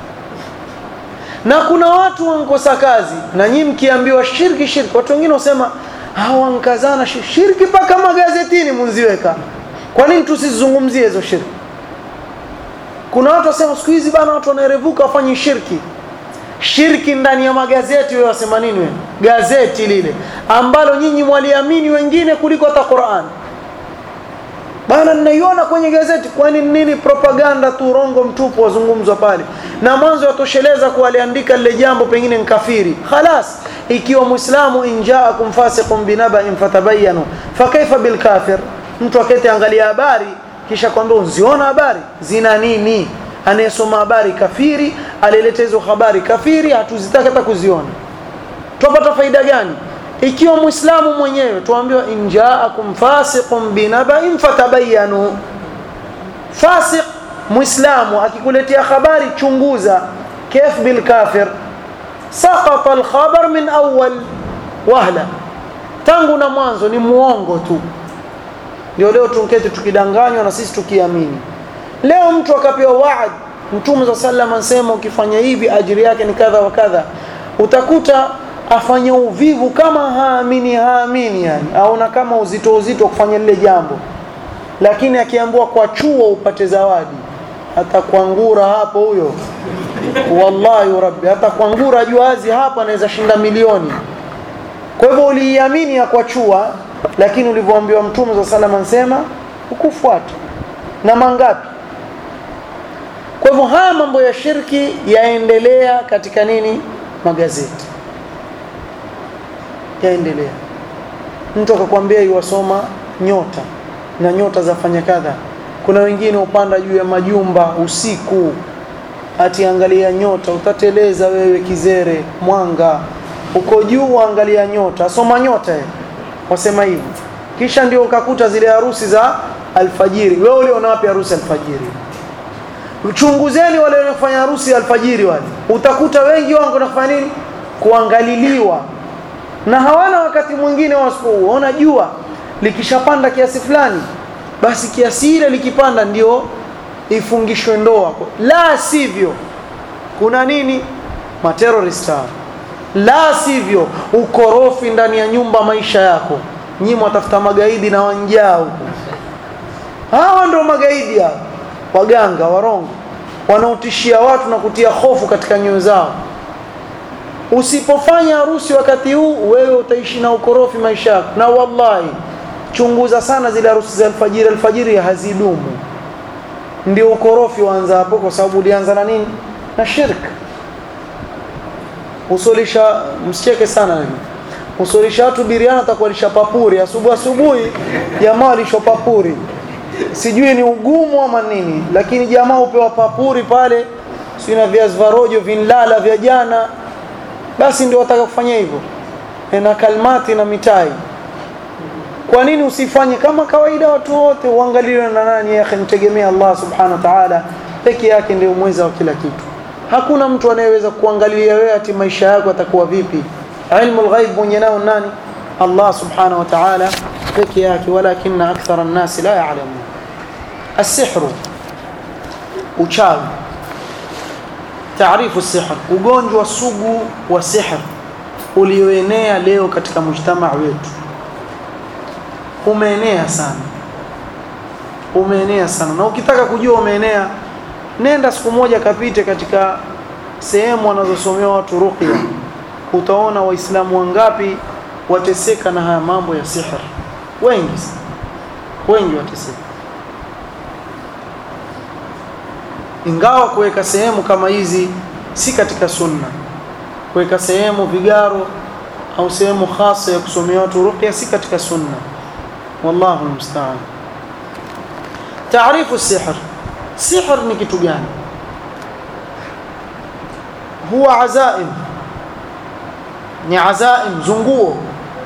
na kuna watu wankosa kazi na nyinyi mkiambiwa shirki shirki watu wengine wasema hawankazana shirki mpaka magazetini munziweka kwa nini tusizungumzie hizo shirki kuna watu wasema siku hizi bana watu wanaerevuka wafanye shirki shirki ndani ya magazeti wewe wasema nini wewe gazeti lile ambalo nyinyi mwaliamini wengine kuliko hata Qur'an bana ninaiona kwenye gazeti kwani nini propaganda tu rongo mtupu wazungumzwa pale na mwanzo yatosheleza kuwa aliandika lile jambo pengine nkafiri khalas ikiwa muislamu injaakum fasiqun binaba'in fatabayyanu fakaifa bilkafir mtu akete angalia habari kisha kwambia uziona habari zina nini anayesoma habari kafiri alileta hizo habari kafiri hatuzitaki hata kuziona tupata faida gani ikiwa muislamu mwenyewe tuambiwa injaakum fasiqun binaba'in fatabayyanu fasiq muislamu akikuletea habari chunguza kif bil kafir saqata al khabar min awwal wahla tangu na mwanzo ni muongo tu ndio leo tunketi tukidanganywa na sisi tukiamini leo mtu akapewa waad mtume za sallam anasema ukifanya hivi ajiri yake ni kadha wa kadha utakuta afanya uvivu kama haamini haamini yani aona kama uzito uzito kufanya lile jambo lakini akiambiwa kwa chuo upate zawadi hata kuangura hapo huyo wallahi rabbi hata kuangura juazi hapa anaweza shinda milioni kwa hivyo uliiamini ya kwa chua lakini ulivyoambiwa mtume za sallam anasema hukufuata na mangapi kwa hivyo haya mambo ya shirki yaendelea katika nini magazeti yaendelea mtu akakwambia iwasoma nyota na nyota zafanya kadha kuna wengine upanda juu ya majumba usiku atiangalia nyota utateleza wewe kizere mwanga uko juu angalia nyota asoma nyota ye. wasema hivi kisha ndio ukakuta zile harusi za alfajiri wewe uliona wapi harusi alfajiri chunguzeni wale wanaofanya harusi alfajiri wale utakuta wengi wao wanafanya nini kuangaliliwa na hawana wakati mwingine wasipoona jua likishapanda kiasi fulani basi kiasi ile likipanda ndio ifungishwe ndoa la sivyo kuna nini materrorist la sivyo ukorofi ndani ya nyumba maisha yako nyinyi mwatafuta magaidi na wanjaa huko hawa ndio magaidi hao waganga warongo wanaotishia watu na kutia hofu katika nyoyo zao usipofanya harusi wakati huu wewe utaishi na ukorofi maisha yako na wallahi chunguza sana zile harusi za alfajiri alfajiri hazidumu ndio ukorofi waanza hapo kwa sababu ulianza na nini na shirk usolisha msicheke sana nini usolisha watu biriana atakualisha papuri asubuhi asubuhi jamaa alisho papuri sijui ni ugumu ama nini lakini jamaa upewa papuri pale si na viazi vya rojo vinlala vya jana basi ndio wataka kufanya hivyo na kalmati na mitai kwa nini usifanye kama kawaida watu wote uangaliwe na nani ya mtegemea Allah subhanahu wa ta'ala peke yake ndio mweza wa kila kitu hakuna mtu anayeweza kuangalia wewe ati maisha yako atakuwa vipi ilmu alghaib mwenye nao nani Allah subhanahu wa ta'ala peke yake walakinna akthara an-nas la ya'lamun السحر uchawi taarifu sihr ugonjwa sugu wa sihr ulioenea leo katika mujtamaa wetu umeenea sana umeenea sana na ukitaka kujua umeenea nenda siku moja kapite katika sehemu wanazosomea watu ruqya utaona waislamu wangapi wateseka na haya mambo ya sihr wengi wengi wateseka ingawa kuweka sehemu kama hizi si katika sunna kuweka sehemu vigaro au sehemu hasa ya kusomea watu ruqya si katika sunna wallahu musta'an taarifu sihr sihr ni kitu gani huwa azaim ni azaim zunguo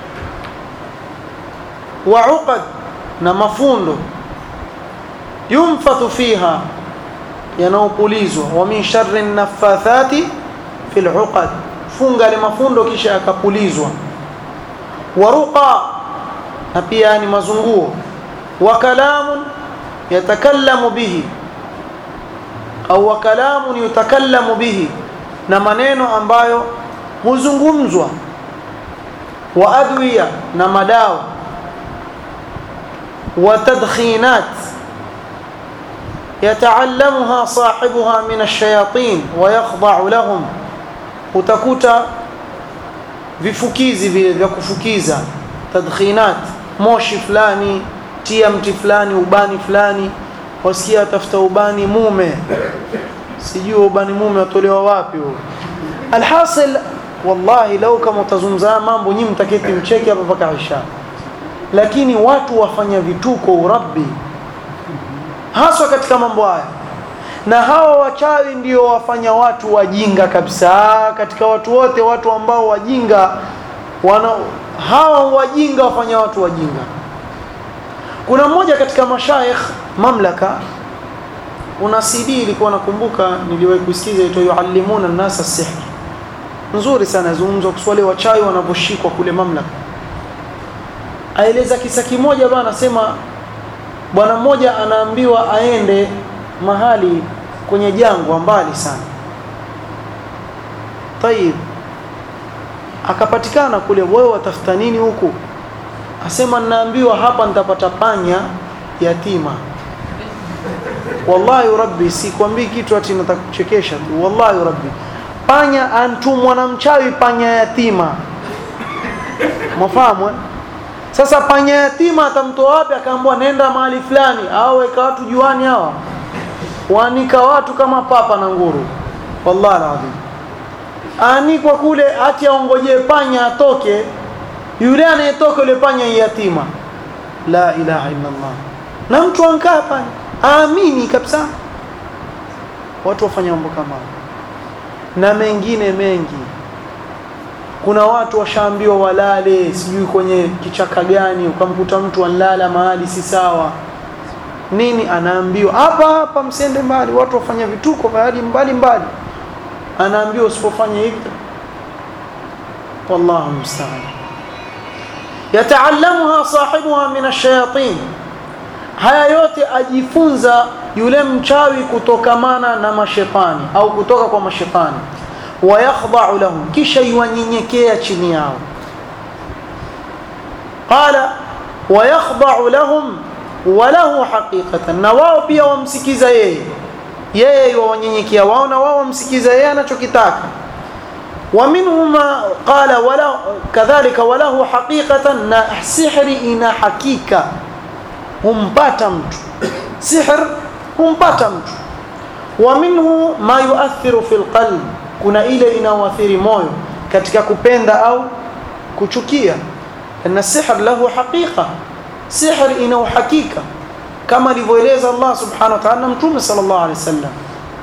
wa uqad na mafundo yumfathu fiha yanaopulizwa wa min sharri naffathati fil uqad funga ile mafundo kisha yakapulizwa wa ruqa na pia ni mazunguo wa kalamun yatakallamu bihi au wa kalamun yutakallamu bihi na maneno ambayo huzungumzwa wa adwiya na madawa wa tadkhinat يتعلمها صاحبها من الشياطين ويخضع لهم utakuta vifukizi vile vya kufukiza tadkhinat moshi fulani tia mti fulani ubani fulani wasikia atafuta ubani mume sijui ubani mume watolewa wapi huo alhasil wallahi lau kama utazungumza mambo nyinyi mtaketi mcheke hapa mpaka isha lakini watu wafanya vituko urabbi haswa katika mambo haya na hawa wachawi ndio wafanya watu wajinga kabisa katika watu wote watu ambao wajinga wana hawa wajinga wafanya watu wajinga kuna mmoja katika mashaikh mamlaka una CD ilikuwa nakumbuka niliwahi kusikiza ito yuallimuna nasa sihr nzuri sana yazungumzwa kuswali wachawi wanavyoshikwa kule mamlaka aeleza kisa kimoja bana anasema bwana mmoja anaambiwa aende mahali kwenye jangwa mbali sana tayib akapatikana kule wewe watafuta nini huku asema ninaambiwa hapa nitapata panya yatima wallahi rabbi sikwambii kitu ati nataka kuchekesha tu wallahi rabbi panya antumwa na mchawi panya yatima mwafahamu eh? sasa panya yatima atamtoa wapi akaambiwa nenda mahali fulani au weka watu juani hawa waanika watu kama papa na nguru wallahi alazim aanikwa kule ati aongojee panya atoke yule anayetoka yule panya yatima la ilaha illa allah na mtu ankaa pale aamini kabisa watu wafanya mambo kama na mengine mengi kuna watu washaambiwa walale sijui kwenye kichaka gani ukamkuta mtu anlala mahali si sawa nini anaambiwa hapa hapa msende mbali watu wafanya vituko mahali mbali mbali anaambiwa usipofanya hivi wallahu musta'an yataallamuha sahibuha min ash-shayatin haya yote ajifunza yule mchawi kutokamana na mashetani au kutoka kwa mashetani wayakhda'u lahum kisha yuwanyenyekea chini yao qala wayakhda'u lahum walahu haqiqatan na wao pia wamsikiza yeye yeye yuwanyenyekea wao na wao wamsikiza yeye anachokitaka ومنهم قال ولا كذلك وله حقيقة سحر إنا حقيقة humpata mtu sihr humpata mtu wa minhu ma yuathiru fi lqalb kuna ile inaoathiri moyo katika kupenda au kuchukia na sihr lahu haqiqa sihr ina uhakika kama alivyoeleza Allah subhanahu wa ta'ala mtume sallallahu alaihi wasallam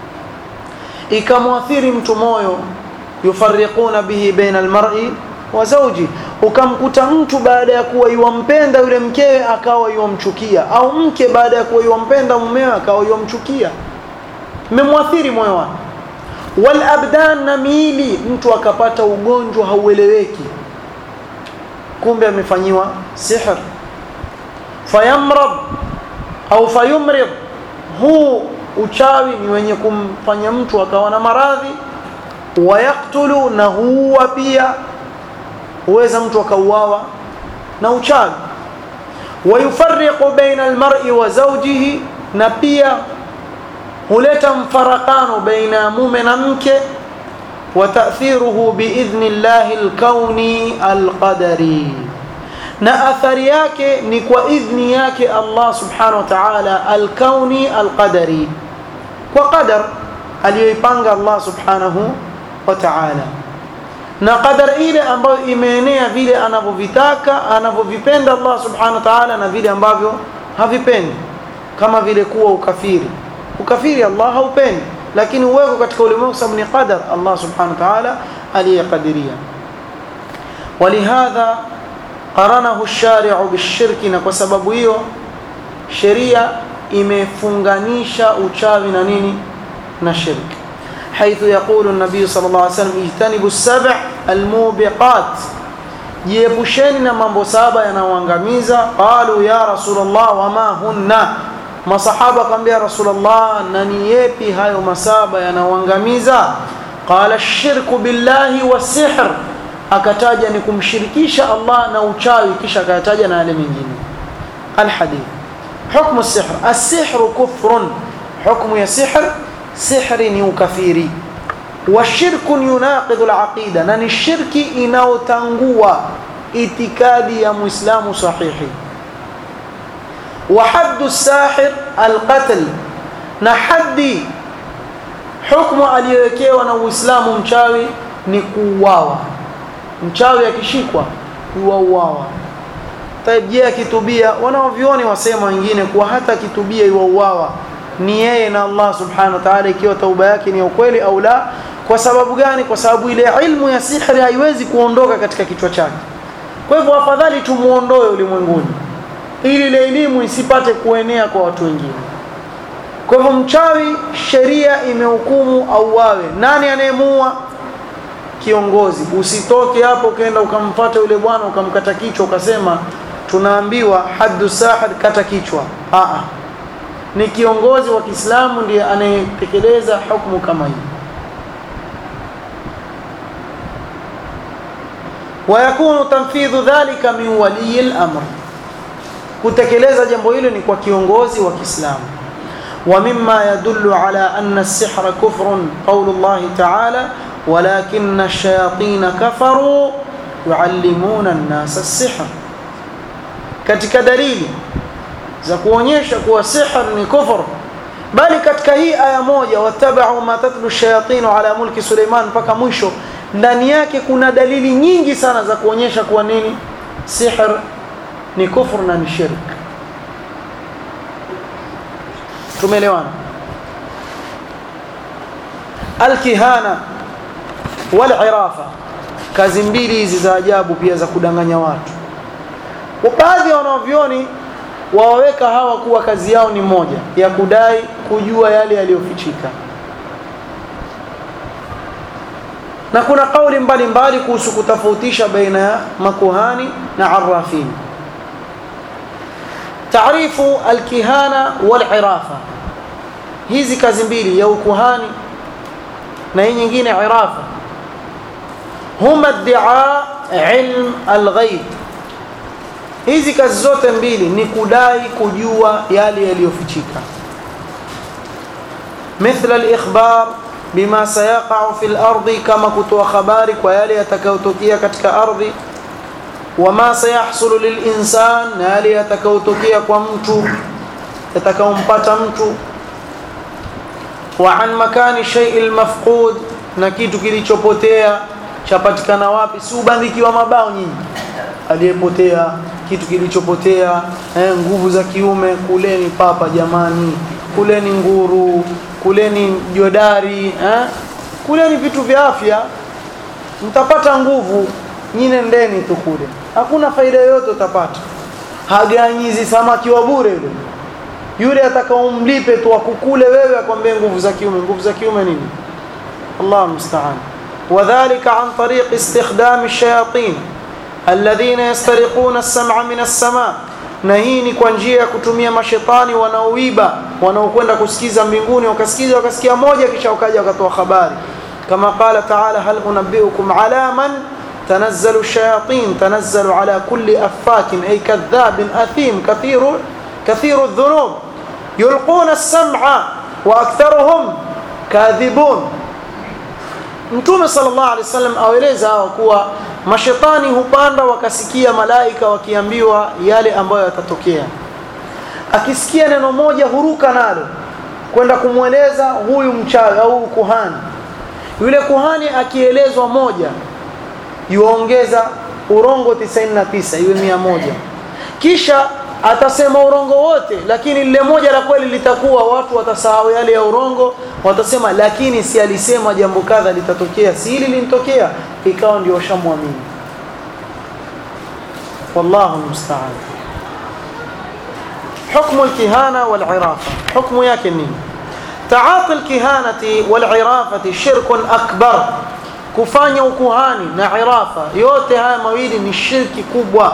ikamwathiri mtu moyo yufarriquna bihi baina almar'i wa zawji ukamkuta mtu baada ya kuwa yuwampenda yule mkewe akawa yuwamchukia au mke baada ya kuwa yuwampenda mumewe akawa yuwamchukia memwathiri moyo wake wal abdan na miili mtu akapata ugonjwa haueleweki kumbe amefanyiwa sihr fayamrad au fayumrid huu uchawi ni wenye kumfanya mtu akawa na maradhi wayaktulu na huwa pia huweza mtu akauawa na uchawi wayufarriqu baina almar'i wa zawjihi na pia huleta mfarakano baina mume na mke wa ta'thiruhu biidhni llahi alkauni alqadari na athari yake ni kwa idhni yake Allah subhanahu wa ta'ala alkauni alqadari kwa qadar aliyoipanga Allah subhanahu wa ta'ala na qadar ile ambayo imeenea vile anavyovitaka anavyovipenda Allah subhanahu wa ta'ala na vile ambavyo havipendi kama vile kuwa ukafiri ukafiri Allah haupendi lakini uweko katika ulimwengu sababu ni qadar Allah subhanahu wa ta'ala aliyekadiria ولهذا قرنه الشارع بالشرك na kwa sababu hiyo sheria imefunganisha uchawi na nini na shirki حيث يقول النبي صلى الله عليه وسلم اجتنبوا السبع الموبقات jiepusheni na mambo saba yanayoangamiza qalu ya rasulullah wama hunna masahaba akamwambia rasulullah na ni yepi hayo masaba yanayoangamiza qala ash-shirku billahi was-sihr akataja ni kumshirikisha Allah na uchawi kisha akataja na yale mengine alhadith hukmu as-sihr as-sihr kufrun hukmu ya sihr sihri ni ukafiri wa shirkun yunaqidu alaqida na ni shirki inaotangua itikadi ya muislamu sahihi wa haddu sahir alqatl na haddi hukmu aliyowekewa na uislamu mchawi ni kuuawa mchawi akishikwa yuauawa taib je akitubia wanaovioni wasema wengine kuwa hata akitubia yuauawa ni yeye na Allah subhanahu wa ta'ala ikiwa tauba yake ni ya ukweli au la kwa sababu gani kwa sababu ile ilmu ya sihri haiwezi kuondoka katika kichwa chake kwa hivyo afadhali tumuondoe ulimwenguni ili ile elimu isipate kuenea kwa watu wengine kwa hivyo mchawi sheria imehukumu auawe nani anayemuua kiongozi usitoke hapo ukaenda ukamfuata yule bwana ukamkata kichwa ukasema tunaambiwa haddu sahad kata kichwa a ni kiongozi wa Kiislamu ndiye anayetekeleza hukumu kama hii ويكون تنفيذ ذلك من ولي الأمر kutekeleza jambo hilo ni kwa kiongozi wa Kiislamu ومما يدل على أن السحر كفر قول الله تعالى ولكن الشياطين كفروا يعلمون الناس السحر katika dalili za kuonyesha kuwa sihr ni kufur bali katika hii aya moja watabau ma tatlu shayatin ala mulki Suleiman mpaka mwisho ndani yake kuna dalili nyingi sana za kuonyesha kuwa nini sihr ni kufur na ni shirk tumeelewana alkihana walirafa kazi mbili hizi za ajabu pia za kudanganya watu baadhi ya wanavyoni wawaweka hawa kuwa kazi yao ni moja ya kudai kujua yale yaliyofichika na kuna kauli mbalimbali kuhusu kutofautisha baina ya makuhani na arrafin taarifu alkihana walirafa hizi kazi mbili ya ukuhani na hii nyingine irafa huma iddia ilm alghaib hizi kazi zote mbili ni kudai kujua yale yaliyofichika مثل الإخبار بما سيقع في الأرض كما كتوا خباري ويالي يتكوتكيا كتك أرضي وما سيحصل للإنسان يالي يتكوتكيا كمتو يتكومبات متو وعن مكان الشيء المفقود نكيتو kilichopotea chapatikana wapi si ubandikiwa mabao nyinyi aliyepotea kitu kilichopotea eh, nguvu za kiume kuleni papa jamani kuleni nguru kuleni jodari eh? kuleni vitu vya afya mtapata nguvu nyine ndeni tu kule hakuna faida yoyote utapata haganyizi samaki wa bure yule yule atakaomlipe tu akukule wewe akwambie nguvu za kiume nguvu za kiume nini Allah musta'an وذلك عن طريق استخدام الشياطين الذين يسترقون السمع من السماء na hii ni kwa njia ya kutumia mashetani wanaoiba wanaokwenda kusikiza mbinguni wakasikiza wakasikia moja kisha wakaja wakatoa habari kama qala taala hal unabbiukum ala man tanazzalu shayatin tanazzalu ala kulli affakin ay kadhabin athim kathiru kathiru dhunub yulquna as-sam'a wa aktharuhum kadhibun Mtume sallallahu alaihi wasallam aweleza hawa kuwa mashetani hupanda wakasikia malaika wakiambiwa yale ambayo yatatokea. Akisikia neno moja huruka nalo kwenda kumweleza huyu mchawi au kuhani. Yule kuhani akielezwa moja yuongeza urongo 99 iwe mia moja. Kisha atasema urongo wote lakini lile moja la kweli litakuwa watu watasahau yale ya urongo watasema lakini si alisema jambo kadha litatokea si hili linitokea ikawa ndio washamwamini wallahu musta'an حكم الكهانة والعرافة حكم yake nini تعاطي الكهانة والعرافة شرك أكبر kufanya ukuhani na irafa yote haya mawili ni shirki kubwa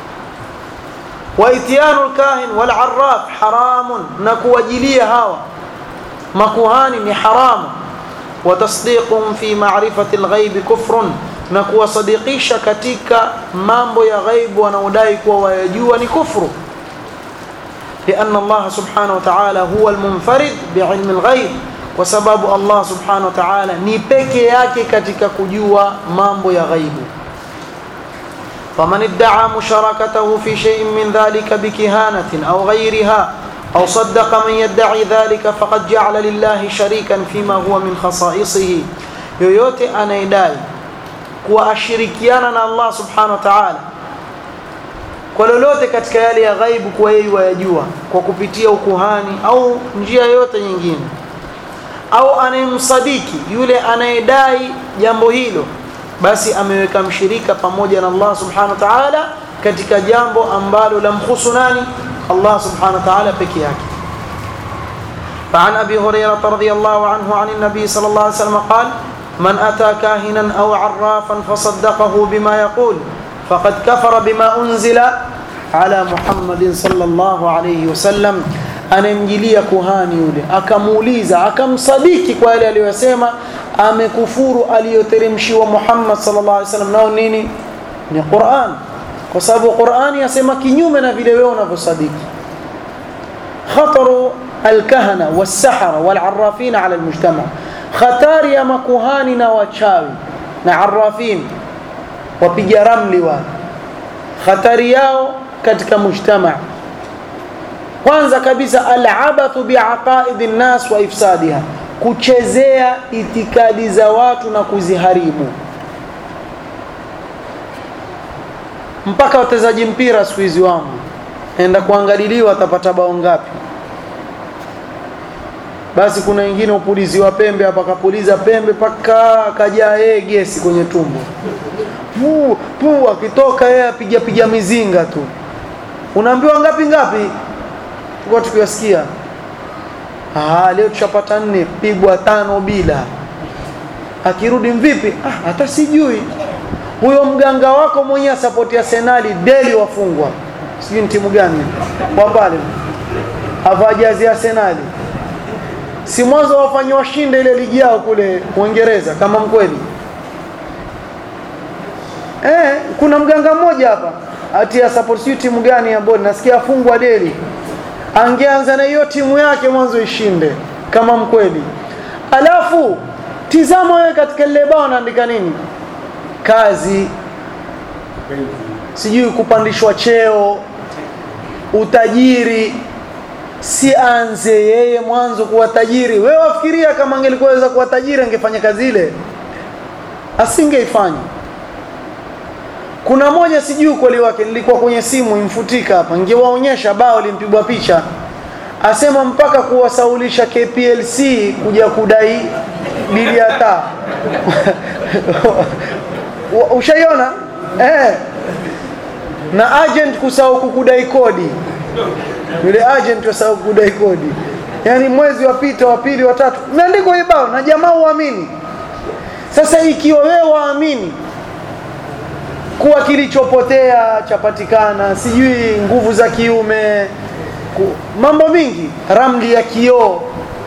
وإتيان الكاهن والعراف حرام نكوجلية هوا مكوهان حرام وتصديقهم في معرفة الغيب كفر نكو صديقيش كتيك مامبو يا غيب ونودايك ويجوا كفر لأن الله سبحانه وتعالى هو المنفرد بعلم الغيب وسبب الله سبحانه وتعالى نيبكي yake katika kujua mambo ya ghaibu فمن ادعى مشاركته في شيء من ذلك بكهانة أو غيرها أو صدق من يدعي ذلك فقد جعل لله شريكا فيما هو من خصائصه yoyote anayedai kuwa ashirikiana na Allah subhanahu wa ta'ala kwa lolote katika yale ya ghaibu kuwa yeye wayajua kwa kupitia ukuhani au njia yoyote nyingine au anayemsadiki yule anayedai jambo hilo basi ameweka mshirika pamoja na Allah subhanahu wa ta'ala katika jambo ambalo lamkhusu nani Allah subhanahu wa ta'ala peke yake فعن أبي هريرة رضي الله عنه عن النبي صلى الله عليه وسلم قال من أتى كاهنا أو عرافا فصدقه بما يقول فقد كفر بما أنزل على محمد صلى الله عليه وسلم anayemjilia kuhani yule akamuuliza akamsadiki kwa yale aliyosema amekufuru aliyoteremshiwa Muhammad sallallahu alaihi wasallam nao nini ni Qur'an kwa sababu Qur'ani yasema kinyume na vile wewe unavyosadiki khataru alkahana wasahara walarrafina ala almujtama khatari ya makuhani na wachawi na arrafin wapiga ramli wale khatari yao katika mujtama kwanza kabisa alabathu biaqaidi nnas wa ifsadiha kuchezea itikadi za watu na kuziharibu mpaka wachezaji mpira siku hizi wangu enda kuangaliliwa atapata bao ngapi basi kuna wengine upuliziwa pembe hapa kapuliza pembe paka akajaa yeye gesi kwenye tumbo puu puu akitoka yeye apiga piga mizinga tu unaambiwa ngapi ngapi tulikuwa tukiwasikia ah leo tushapata nne pigwa tano bila akirudi mvipi ah hata sijui huyo mganga wako mwenyewe support ya Arsenal deli wafungwa sijui ni timu gani kwa pale avajazi Arsenal si mwanzo wafanye washinde ile ligi yao kule Uingereza kama mkweli eh kuna mganga mmoja hapa ati ya support sijui timu gani ambayo nasikia afungwa deli angeanza na hiyo timu yake mwanzo ishinde kama mkweli alafu tizama wewe katika lile bao anaandika nini kazi sijui kupandishwa cheo utajiri si anze yeye mwanzo kuwa tajiri wewe wafikiria kama angelikuweza kuwa tajiri angefanya kazi ile asingeifanya kuna moja sijui ukweli wake nilikuwa kwenye simu imfutika hapa ningewaonyesha bao limpigwa picha asema mpaka kuwasaulisha KPLC kuja kudai bili ya taa ushaiona eh na agent kusahau kukudai kodi yule agent wasahau kukudai kodi yani mwezi wapita wa pili wa tatu imeandikwa hii bao na jamaa uamini sasa ikiwa wewe waamini kuwa kilichopotea chapatikana sijui nguvu za kiume ku, mambo mingi ramli ya kioo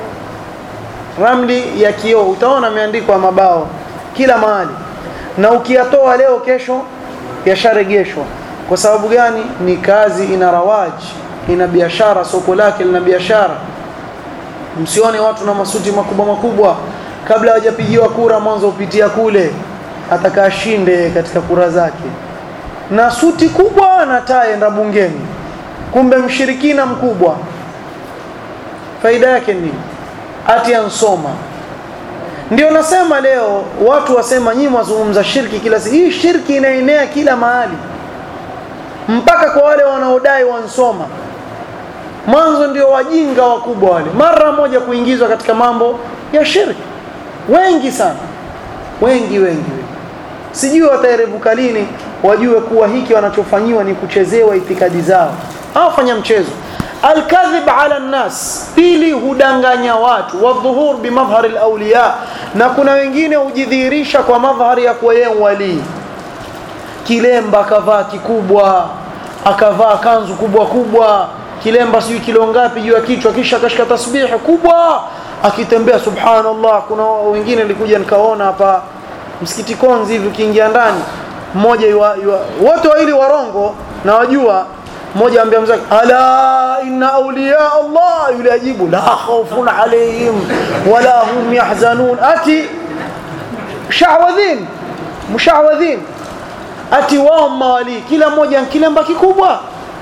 ramli ya kioo utaona ameandikwa mabao kila mahali na ukiyatoa leo kesho yasharegeshwa kwa sababu gani ni kazi ina rawaji ina biashara soko lake lina biashara msione watu na masuti makubwa makubwa kabla hawajapigiwa kura mwanzo upitia kule atakashinde katika kura zake na suti kubwa na taa enda bungeni kumbe mshirikina mkubwa faida yake nini ati ansoma ndio nasema leo watu wasema nyinyi wazungumza shirki kila siku hii shirki inaenea kila mahali mpaka kwa wale wanaodai wansoma mwanzo ndio wajinga wakubwa wale mara moja kuingizwa katika mambo ya shirki wengi sana wengi wengi, wengi. sijui wataerevuka lini wajue kuwa hiki wanachofanyiwa ni kuchezewa itikadi zao hawafanya mchezo alkadhib ala nnas pili hudanganya watu wadhuhur bimadhhari alawliya na kuna wengine hujidhihirisha kwa madhhari ya kuwa yeye walii kilemba akavaa kikubwa akavaa kanzu kubwa kubwa kilemba sijui kilo ngapi juu ya kichwa kisha akashika tasbihi kubwa akitembea subhanallah kuna wengine nilikuja nikaona hapa msikiti konzi hivi ukiingia ndani mmoja yua, yua, wote wawili warongo na wajua mmoja ambia mzake ala inna awliya Allah yule ajibu la khawfun alayhim wala hum yahzanun ati shawadhin mushawadhin ati wao mawali kila mmoja kilemba kikubwa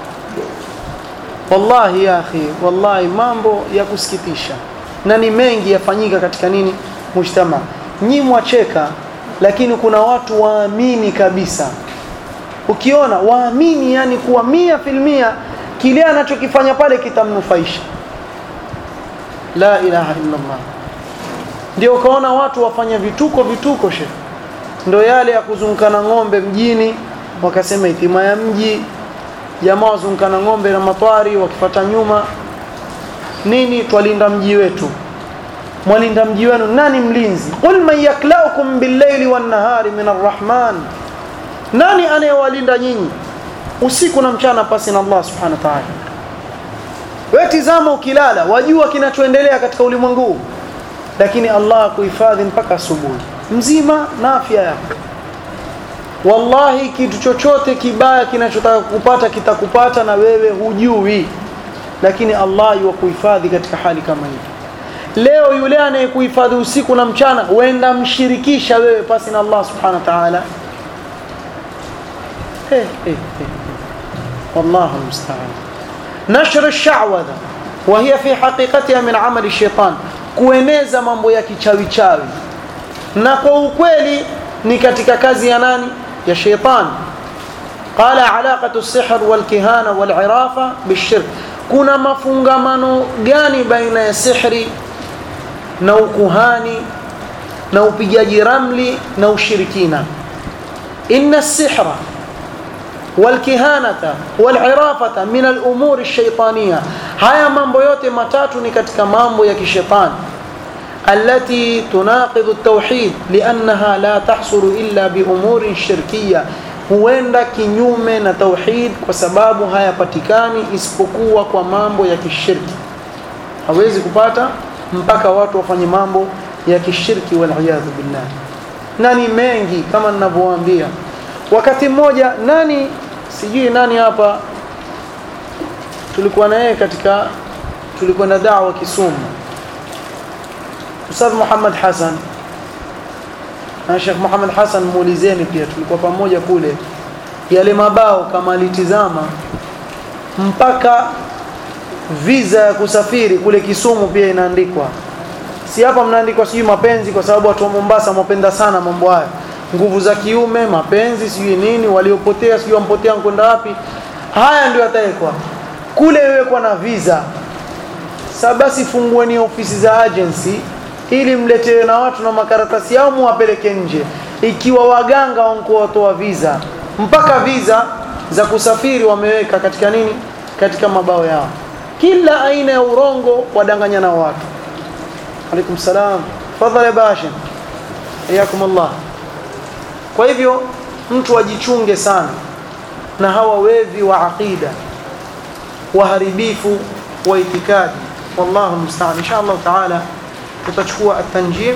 wallahi ya akhi wallahi mambo ya kusikitisha na ni mengi yafanyika katika nini mujtama nyi mwacheka lakini kuna watu waamini kabisa ukiona waamini yani kuwa mia filmia kile anachokifanya pale kitamnufaisha la ilaha illa Allah ndio ukaona watu wafanya vituko vituko she ndio yale ya kuzungukana ng'ombe mjini wakasema itima ya mji jamaa wazungukana ng'ombe na matwari wakifata nyuma nini twalinda mji wetu mwalinda mji wenu nani mlinzi qul man yaklaukum billayli wan nahari min arrahman nani anayewalinda nyinyi usiku na mchana pasi na Allah subhanahu wa ta'ala wewe tizama ukilala wajua kinachoendelea katika ulimwengu lakini Allah kuhifadhi mpaka asubuhi mzima na afya yako wallahi kitu chochote kibaya kinachotaka kukupata kitakupata na wewe hujui lakini Allah yukuhifadhi katika hali kama hii leo yule anayekuhifadhi usiku na mchana wenda mshirikisha wewe pasi na Allah subhanahu wa ta'ala hey, hey, hey. والله المستعان نشر الشعوذة وهي في حقيقتها من عمل الشيطان kueneza mambo ya kichawi chawi na kwa ukweli ni katika kazi ya nani ya sheitan qala alaqatu as-sihr wal-kihana wal-irafa bish-shirk kuna mafungamano gani baina ya sihri na ukuhani na upigaji ramli na ushirikina inna as-sihra والكهانة والعرافة من الأمور الشيطانية هيا mambo yote matatu ni katika mambo ya kishetani التي تناقض التوحيد لأنها لا تحصل إلا بأمور شركية huenda kinyume na tauhid kwa sababu hayapatikani isipokuwa kwa mambo ya kishirki hawezi kupata mpaka watu wafanye mambo ya kishirki waliyadhu billah na ni mengi kama ninavyowaambia wakati mmoja nani sijui nani hapa tulikuwa na yeye katika tulikuwa na da'wa Kisumu Ustadh Muhammad Hassan na Sheikh Muhammad Hassan muulizeni pia tulikuwa pamoja kule yale mabao kama alitizama mpaka visa ya kusafiri kule Kisumu pia inaandikwa si hapa mnaandikwa sijui mapenzi kwa sababu watu wa Mombasa wapenda sana mambo haya nguvu za kiume mapenzi sijui nini waliopotea sijui wampotea kwenda wapi haya ndio yatawekwa kule wekwa na visa sasa basi fungueni ofisi za agency ili mletewe na watu na makaratasi yao muwapeleke nje ikiwa waganga wankuwa watoa visa mpaka visa za kusafiri wameweka katika nini katika mabao yao kila aina ya urongo wadanganya na watu alaikum salam fadhali ya basha hayakum Allah kwa hivyo mtu ajichunge sana na hawa wevi wa aqida waharibifu wa itikadi wallahu musta'an insha Allah taala tutachukua at-tanjim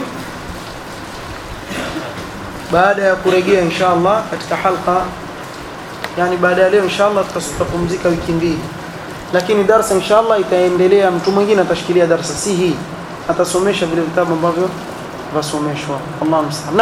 baada ya kurejea insha Allah katika halqa yani baada ya leo insha Allah tutapumzika wiki mbili lakini darasa insha Allah itaendelea mtu mwingine atashikilia darasa si hii atasomesha vile vitabu ambavyo vasomeshwa Allah musta'an